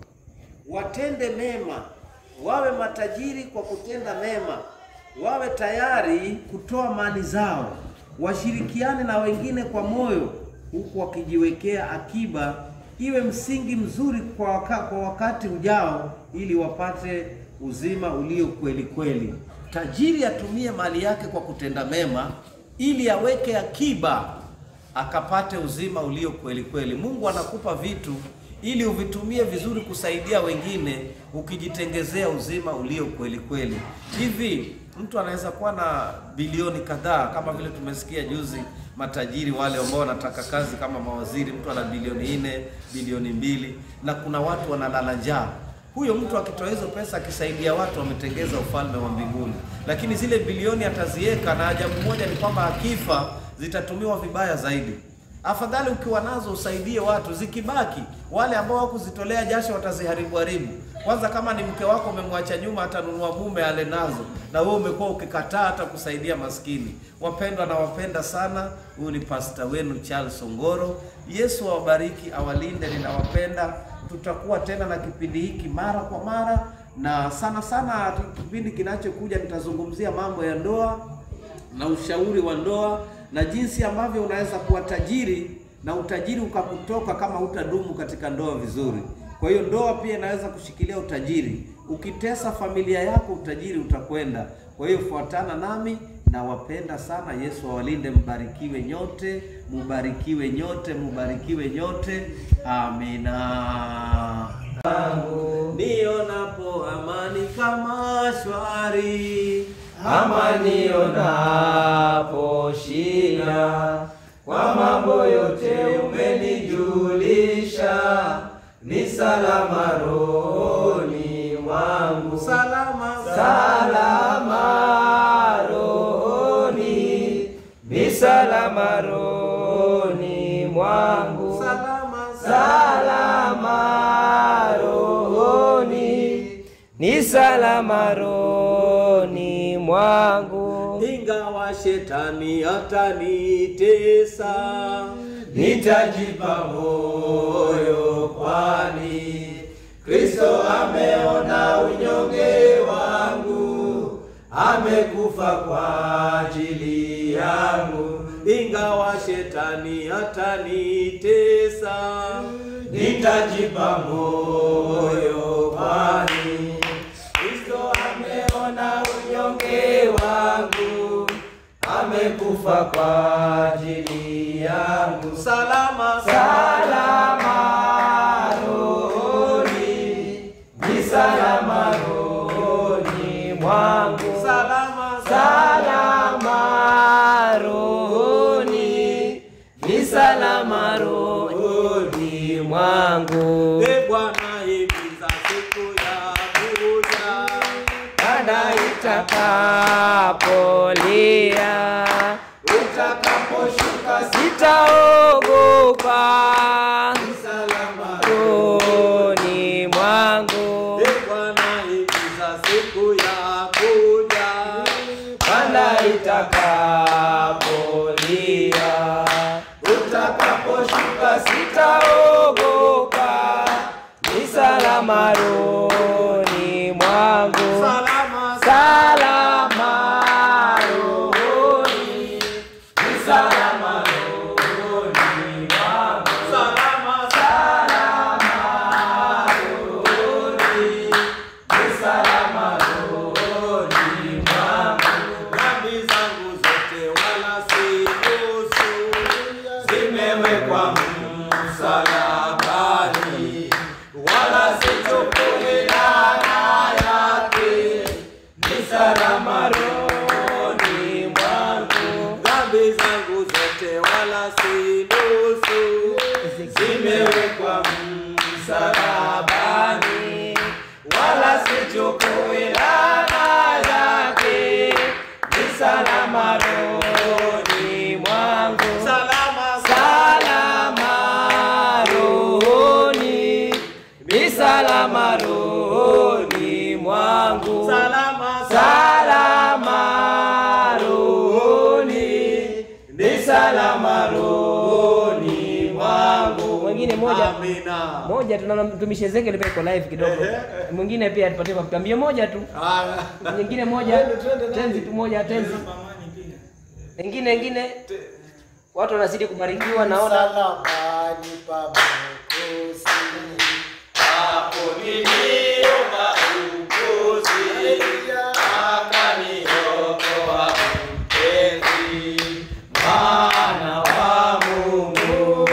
watende mema, wawe matajiri kwa kutenda mema, wawe tayari kutoa mali zao, washirikiane na wengine kwa moyo, huku wakijiwekea akiba, iwe msingi mzuri kwa, waka, kwa wakati ujao, ili wapate uzima ulio kweli kweli. Tajiri atumie mali yake kwa kutenda mema, ili aweke akiba akapate uzima ulio kweli kweli. Mungu anakupa vitu ili uvitumie vizuri kusaidia wengine, ukijitengezea uzima ulio kweli kweli. Hivi mtu anaweza kuwa na bilioni kadhaa, kama vile tumesikia juzi, matajiri wale ambao wanataka kazi kama mawaziri, mtu ana bilioni nne, bilioni mbili, na kuna watu wanalala njaa. Huyo mtu akitoa hizo pesa akisaidia watu, ametengeza ufalme wa mbinguni. Lakini zile bilioni ataziweka, na ajabu moja ni kwamba akifa zitatumiwa vibaya zaidi. Afadhali ukiwa nazo usaidie watu, zikibaki wale ambao wakuzitolea jasho wataziharibu haribu. Kwanza, kama ni mke wako umemwacha nyuma, atanunua mume ale nazo, na wewe umekuwa ukikataa hata kusaidia maskini. Wapendwa, nawapenda sana. Huyu ni pasta wenu Charles Ongoro. Yesu awabariki, awalinde. Ninawapenda. Tutakuwa tena na kipindi hiki mara kwa mara, na sana sana kipindi kinachokuja nitazungumzia mambo ya ndoa na ushauri wa ndoa na jinsi ambavyo unaweza kuwa tajiri na utajiri ukakutoka kama utadumu katika ndoa vizuri. Kwa hiyo ndoa pia inaweza kushikilia utajiri. Ukitesa familia yako, utajiri utakwenda. Kwa hiyo fuatana nami, nawapenda sana. Yesu awalinde, mbarikiwe nyote, mubarikiwe nyote, mubarikiwe nyote. Amina. Nionapo amani kama shwari amani onapo shida, kwa mambo yote umenijulisha, ni salama rohoni ni salama rohoni mwangu, salama rohoni, ni salama rohoni mwangu. Ingawa shetani atanitesa, nitajipa moyo, kwani Kristo ameona unyonge wangu, amekufa kwa ajili yangu. Ingawa shetani atanitesa, nitajipa moyo, kwani Kristo ameona unyonge wangu, amekufa kwa ajili yangu. Salama, salama rohoni, ni salama rohoni mwangu. Salama, salama rohoni, ni salama rohoni mwangu. E Bwana, himiza siku ya kuja Baada itakapolia, utakaposhuka sitaogopa salama rohoni mwangu. E Bwana, himiza siku ya kuja Baada itakapolia, utakaposhuka sitaogopa, ni salama rohoni mwangu. salama salama rohoni, ni salama rohoni mwangu. salama Salama rohoni, ni salama rohoni mwangu. dhambi zangu zote wala si nusu zimewekwa msalabani wala sichukui laana yake ni salama rohoni mwangu dhambi zangu zote wala si nusu zimewekwa msalabani wala sichukui laana yake ni salama rohoni mwangu salama Salama rohoni, ni salama rohoni mwangu. salama Salama rohoni, ni salama rohoni mwangu. Mwingine moja amina moja tunaona mtumishi Ezekiel pia iko live kidogo. Mwingine pia tupatie kwa tambia moja tu. Nyingine moja. Tenzi tu moja tenzi. Nyingine nyingine watu wanazidi kubarikiwa naona Msalabani pa Mwokozi. hapo niliomba ukozi akaniokoa mpenzi maana wa Mungu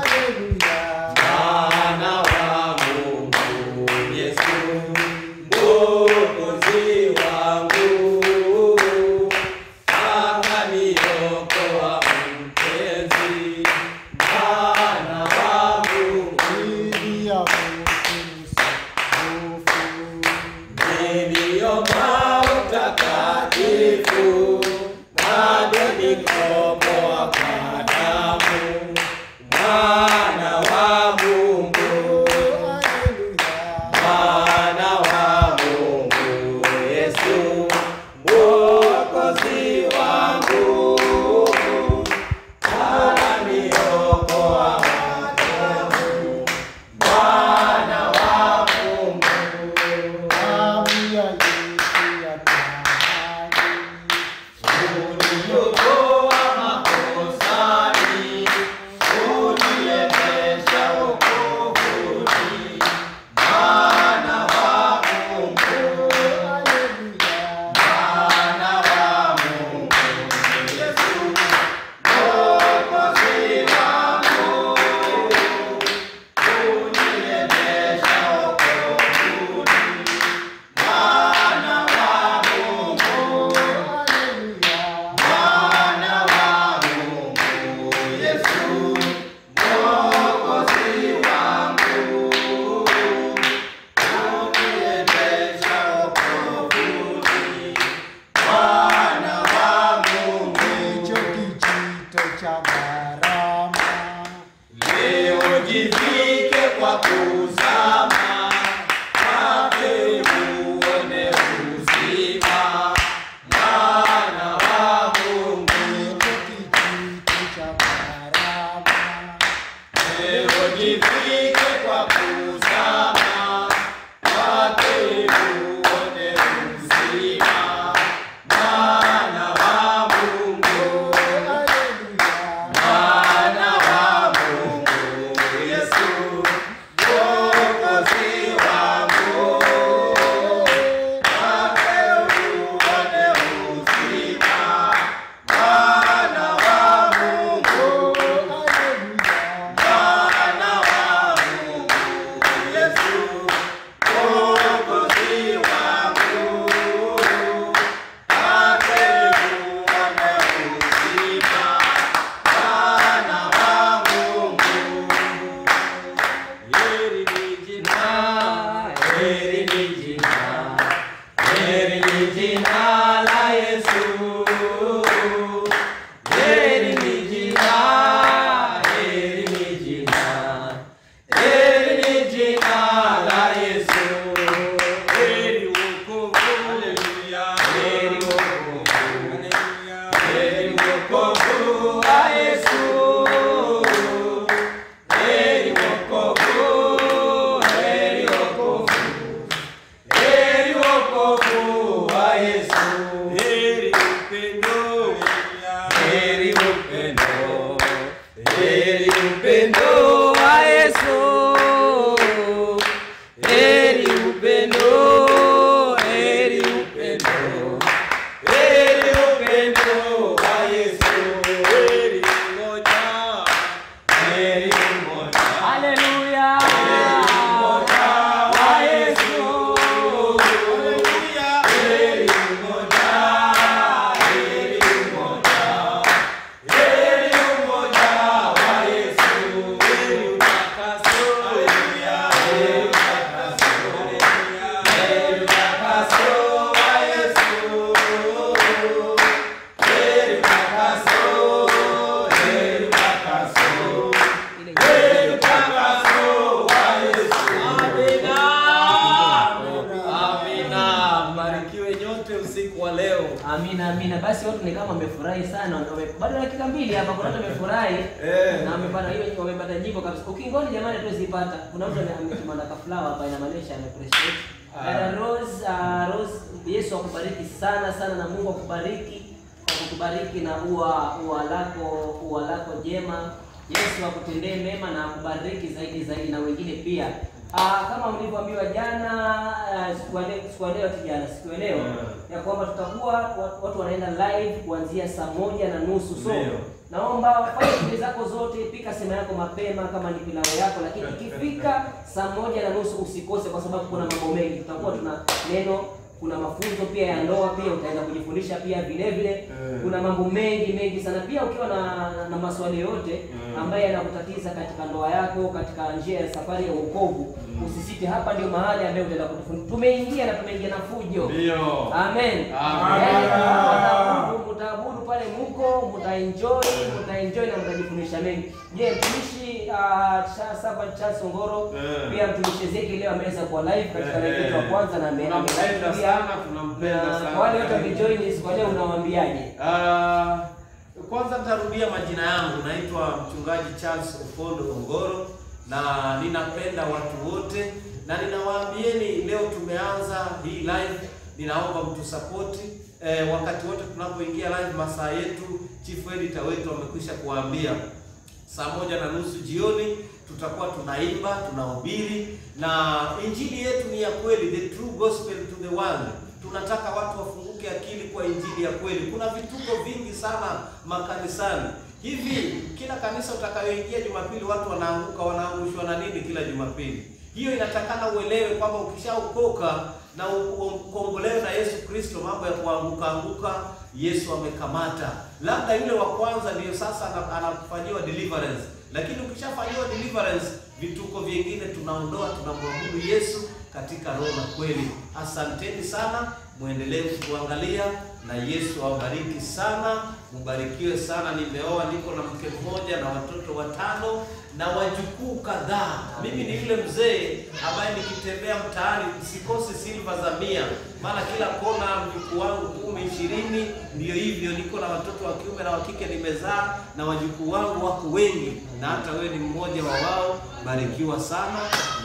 maana wa Mungu Yesu mwokozi wangu akaniokoa mpenzi maana wa Mungu Ili ya Mwokozi. niliomba cha gharama. Leo jivike kwa kuzama, kwake uone uzima, mwana wa Mungu. Kijiti cha gharama. Leo jivike kwa kuzama, kwake uone uzima, mwana wa Mungu. Mwana wa Mungu, Yesu, Mwokozi wangu. Kwake uone uzima, Mwana wa Mungu. Mwana wa Mungu, Yesu, Mwokozi wangu. Kwake uone uzima, Mwana wa Mungu. Heri ni jina, heri ni jina, heri ni jina la Yesu. Heri ni jina, heri ni jina, heri ni jina la Yesu. Heri wokovu, haleluya, heri wokovu, haleluya, heri wokovu wa Yesu. Heri wokovu, heri wokovu, heri wokovu wa Yesu. Heri upendo, heri upendo, heri upendo wa Yesu. Heri upendo, heri upendo, heri upendo wa Yesu. Heri moja, heri moja. Haleluya. Heri moja wa Yesu. Haleluya. Heri moja, heri moja. Heri umoja wa Yesu. Heri utakaso. Haleluya. Heri utakaso. Haleluya. Heri utakaso wa Yesu. Heri utakaso. Heri utakaso. Heri utakaso wa Yesu. Amina. Amina. Mbarikiwe nyote usiku wa leo. Amina, amina. Basi watu ni kama wamefurahi sana, wame- bado dakika mbili hapa, kuna watu wamefurahi Eh. na wamepata hiyo, wamepata nyimbo kabisa. Ukingoni jamani, tuwezipata. Kuna mtu ame- ametuma na kaflawa hapa, inamaanisha ameappreciate. Dada Rose, uh, Rose, Yesu akubariki sana sana, na Mungu akubariki kwa kutubariki na ua ua lako ua lako jema. Yesu akutendee mema na akubariki zaidi zaidi, na wengine pia. Ah, kama mlivyoambiwa jana, ah, siku ya leo, siku ya leo ati jana, siku ya leo ya kwamba tutakuwa wa- watu wanaenda live kuanzia saa moja na nusu so Ndio. naomba fanya shughuli zako zote, pika sema yako mapema kama ni pilau yako, lakini ikifika saa moja na nusu usikose, kwa sababu kuna mambo mengi. Tutakuwa tuna neno, kuna mafunzo pia ya ndoa, pia utaenda kujifundisha pia vile vile. Kuna mambo mengi mengi sana, pia ukiwa na, na maswali yote ambaye yanakutatiza katika ndoa yako, katika njia ya safari ya wokovu, usisite. Hapa ndio mahali ambayo utaenda kujifundisha. Tumeingia na tumeingia na fujo. Ndio. Amen. Amen. Yaani, mtaabudu- mtaabudu pale muko, mtaenjoy, mtaenjoy na mtajifundisha mengi. Je, mtumishi uh, Servant Charles Ongoro Eh. pia mtumishi Ezekiel leo ameweza kuwa live katika Eh, live yetu ya eh. kwanza na ame- Tunampenda ame- pia. sana, tunampenda Na sana. Kwa wale wote wamejoin siku ya leo unawaambiaje? Ah, kwanza nitarudia majina yangu, naitwa mchungaji Charles Opondo Ongoro na ninapenda watu wote na ninawaambieni leo tumeanza hii live, ninaomba mtusapoti eh, wakati wote tunapoingia live, masaa yetu chief editor wetu amekwisha kuwaambia saa moja na nusu jioni tutakuwa tunaimba tunahubiri, na injili yetu ni ya kweli, the true gospel to the world. Tunataka watu wafunguke akili kwa injili ya kweli. Kuna vituko vingi sana makanisani hivi, kila kanisa utakayoingia Jumapili watu wanaanguka, wanaangushwa na nini kila Jumapili? Hiyo inatakana uelewe kwamba ukishaokoka na u- ukombolewe na Yesu Kristo, mambo ya kuanguka anguka Yesu amekamata. Labda yule wa kwanza ndiyo sasa ana- anafanyiwa deliverance, lakini ukishafanyiwa deliverance, vituko vingine tunaondoa, tunamwabudu Yesu katika roho na kweli. Asanteni sana, muendelee kuangalia na Yesu awabariki sana Mbarikiwe sana. Nimeoa, niko na mke mmoja na watoto watano na wajukuu kadhaa. Mimi ni yule mzee ambaye nikitembea mtaani sikosi silva za mia, maana kila kona mjukuu wangu kumi ishirini. Ndio hivyo, niko na watoto wa kiume na wa kike nimezaa, na wajukuu wangu wako wengi, na hata wewe ni mmoja wa wao. Barikiwa sana.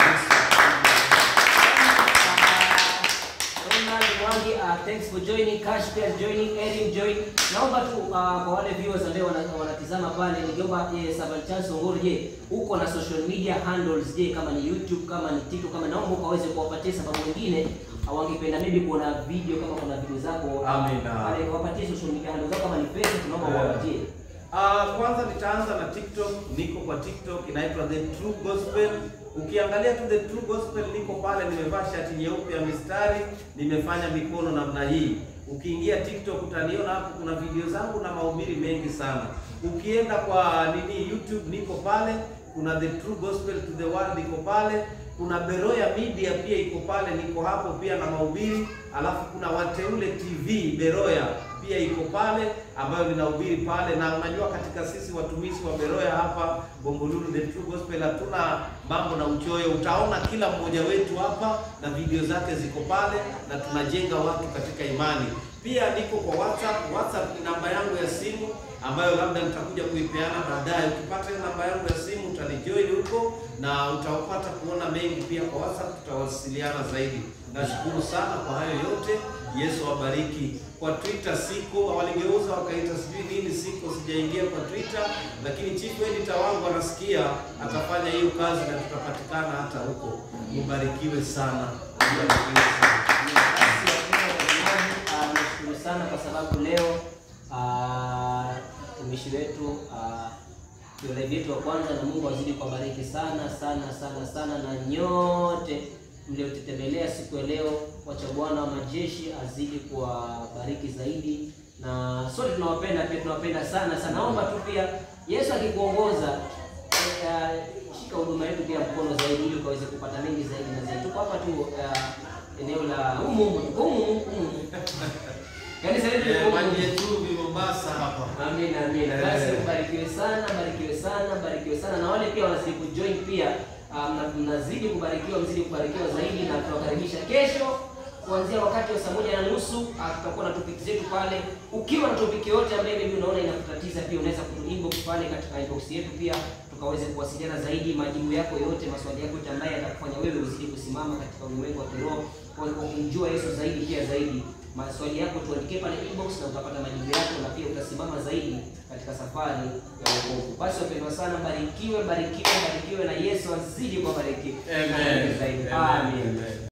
Ronald Mwangi, uh, thanks for joining. Cash pia joining, Erin join. Naomba tu uh, kwa wale viewers ambao wana- wanatizama pale, ningeomba eh, Servant Charles Ongoro, je, uko na social media handles? Je, kama ni YouTube, kama ni TikTok, kama naomba ukaweze kuwapatia, sababu wengine hawangependa maybe kuona video kama kuna video zako Amina. pale, wapatie social media handles zako, kama ni Facebook, tunaomba uwapatie. Uh, kwanza nitaanza na TikTok. Niko kwa TikTok inaitwa The True Gospel. Ukiangalia tu The True Gospel, niko pale, nimevaa shati nyeupe ya mistari, nimefanya mikono namna hii. Ukiingia TikTok utaniona hapo, kuna video zangu na mahubiri mengi sana. Ukienda kwa nini YouTube, niko pale, kuna The True Gospel to the World iko pale, kuna Beroya Media pia iko pale, niko hapo pia na mahubiri, alafu kuna Wateule TV Beroya pia iko pale ambayo ninahubiri pale, na unajua katika sisi watumishi wa Beroya hapa Bombolulu The True Gospel hatuna mambo na uchoyo. Utaona kila mmoja wetu hapa na video zake ziko pale, na tunajenga watu katika imani. Pia niko kwa WhatsApp. WhatsApp ni namba yangu ya simu ambayo labda nitakuja kuipeana baadaye. Ukipata hiyo namba yangu ya simu utanijoin huko na utapata kuona mengi pia kwa WhatsApp, tutawasiliana zaidi. Nashukuru sana kwa hayo yote. Yesu awabariki. Kwa Twitter siko, waligeuza wakaita sijui nini, siko, sijaingia kwa Twitter, lakini chief editor wangu anasikia, atafanya hiyo kazi na tutapatikana hata huko. Mubarikiwe sana, mubarikiwe sana. Basi wapendwa watazamaji, ah, nashukuru sana kwa sababu leo ah, mtumishi wetu ah, ndio live yetu wa kwanza, na Mungu azidi kuwabariki sana sana sana sana, na nyote mliotutembelea siku ya leo, wacha Bwana wa majeshi azidi kuwabariki zaidi, na sote tunawapenda pia, tunawapenda sana sana. Naomba tu pia Yesu akikuongoza eh, shika huduma yetu pia mkono zaidi, ili ukaweze kupata mengi zaidi na zaidi. Tuko hapa tu eh, eneo la humu humu tuko humu humu humu. kanisa letu liko Eh, humu. maji yetu Mombasa hapa. Amina, amina. Eh. Basi mbarikiwe sana, mbarikiwe sana, mbarikiwe sana na wale pia wanazidi kujoin pia ah, mna- mnazidi kubarikiwa, mzidi kubarikiwa zaidi, na tunakaribisha kesho kuanzia wakati wa saa moja na nusu ah, tutakuwa na topic zetu pale. Ukiwa na topic yoyote ambayo maybe unaona inakutatiza, pia unaweza kutu inbox pale katika inbox yetu pia tukaweze kuwasiliana zaidi, majibu yako yote, maswali yako yote ambayo yatakufanya wewe uzidi kusimama katika ulimwengu wa kiroho, kwa kumjua Yesu zaidi pia zaidi maswali yako tuandikie pale inbox na utapata majibu yako na pia utasimama zaidi katika safari ya wokovu. Basi wapendwa sana, barikiwe, barikiwe, barikiwe na Yesu azidi kuwabariki Amen. zaidi. Amen. Amen. Amen.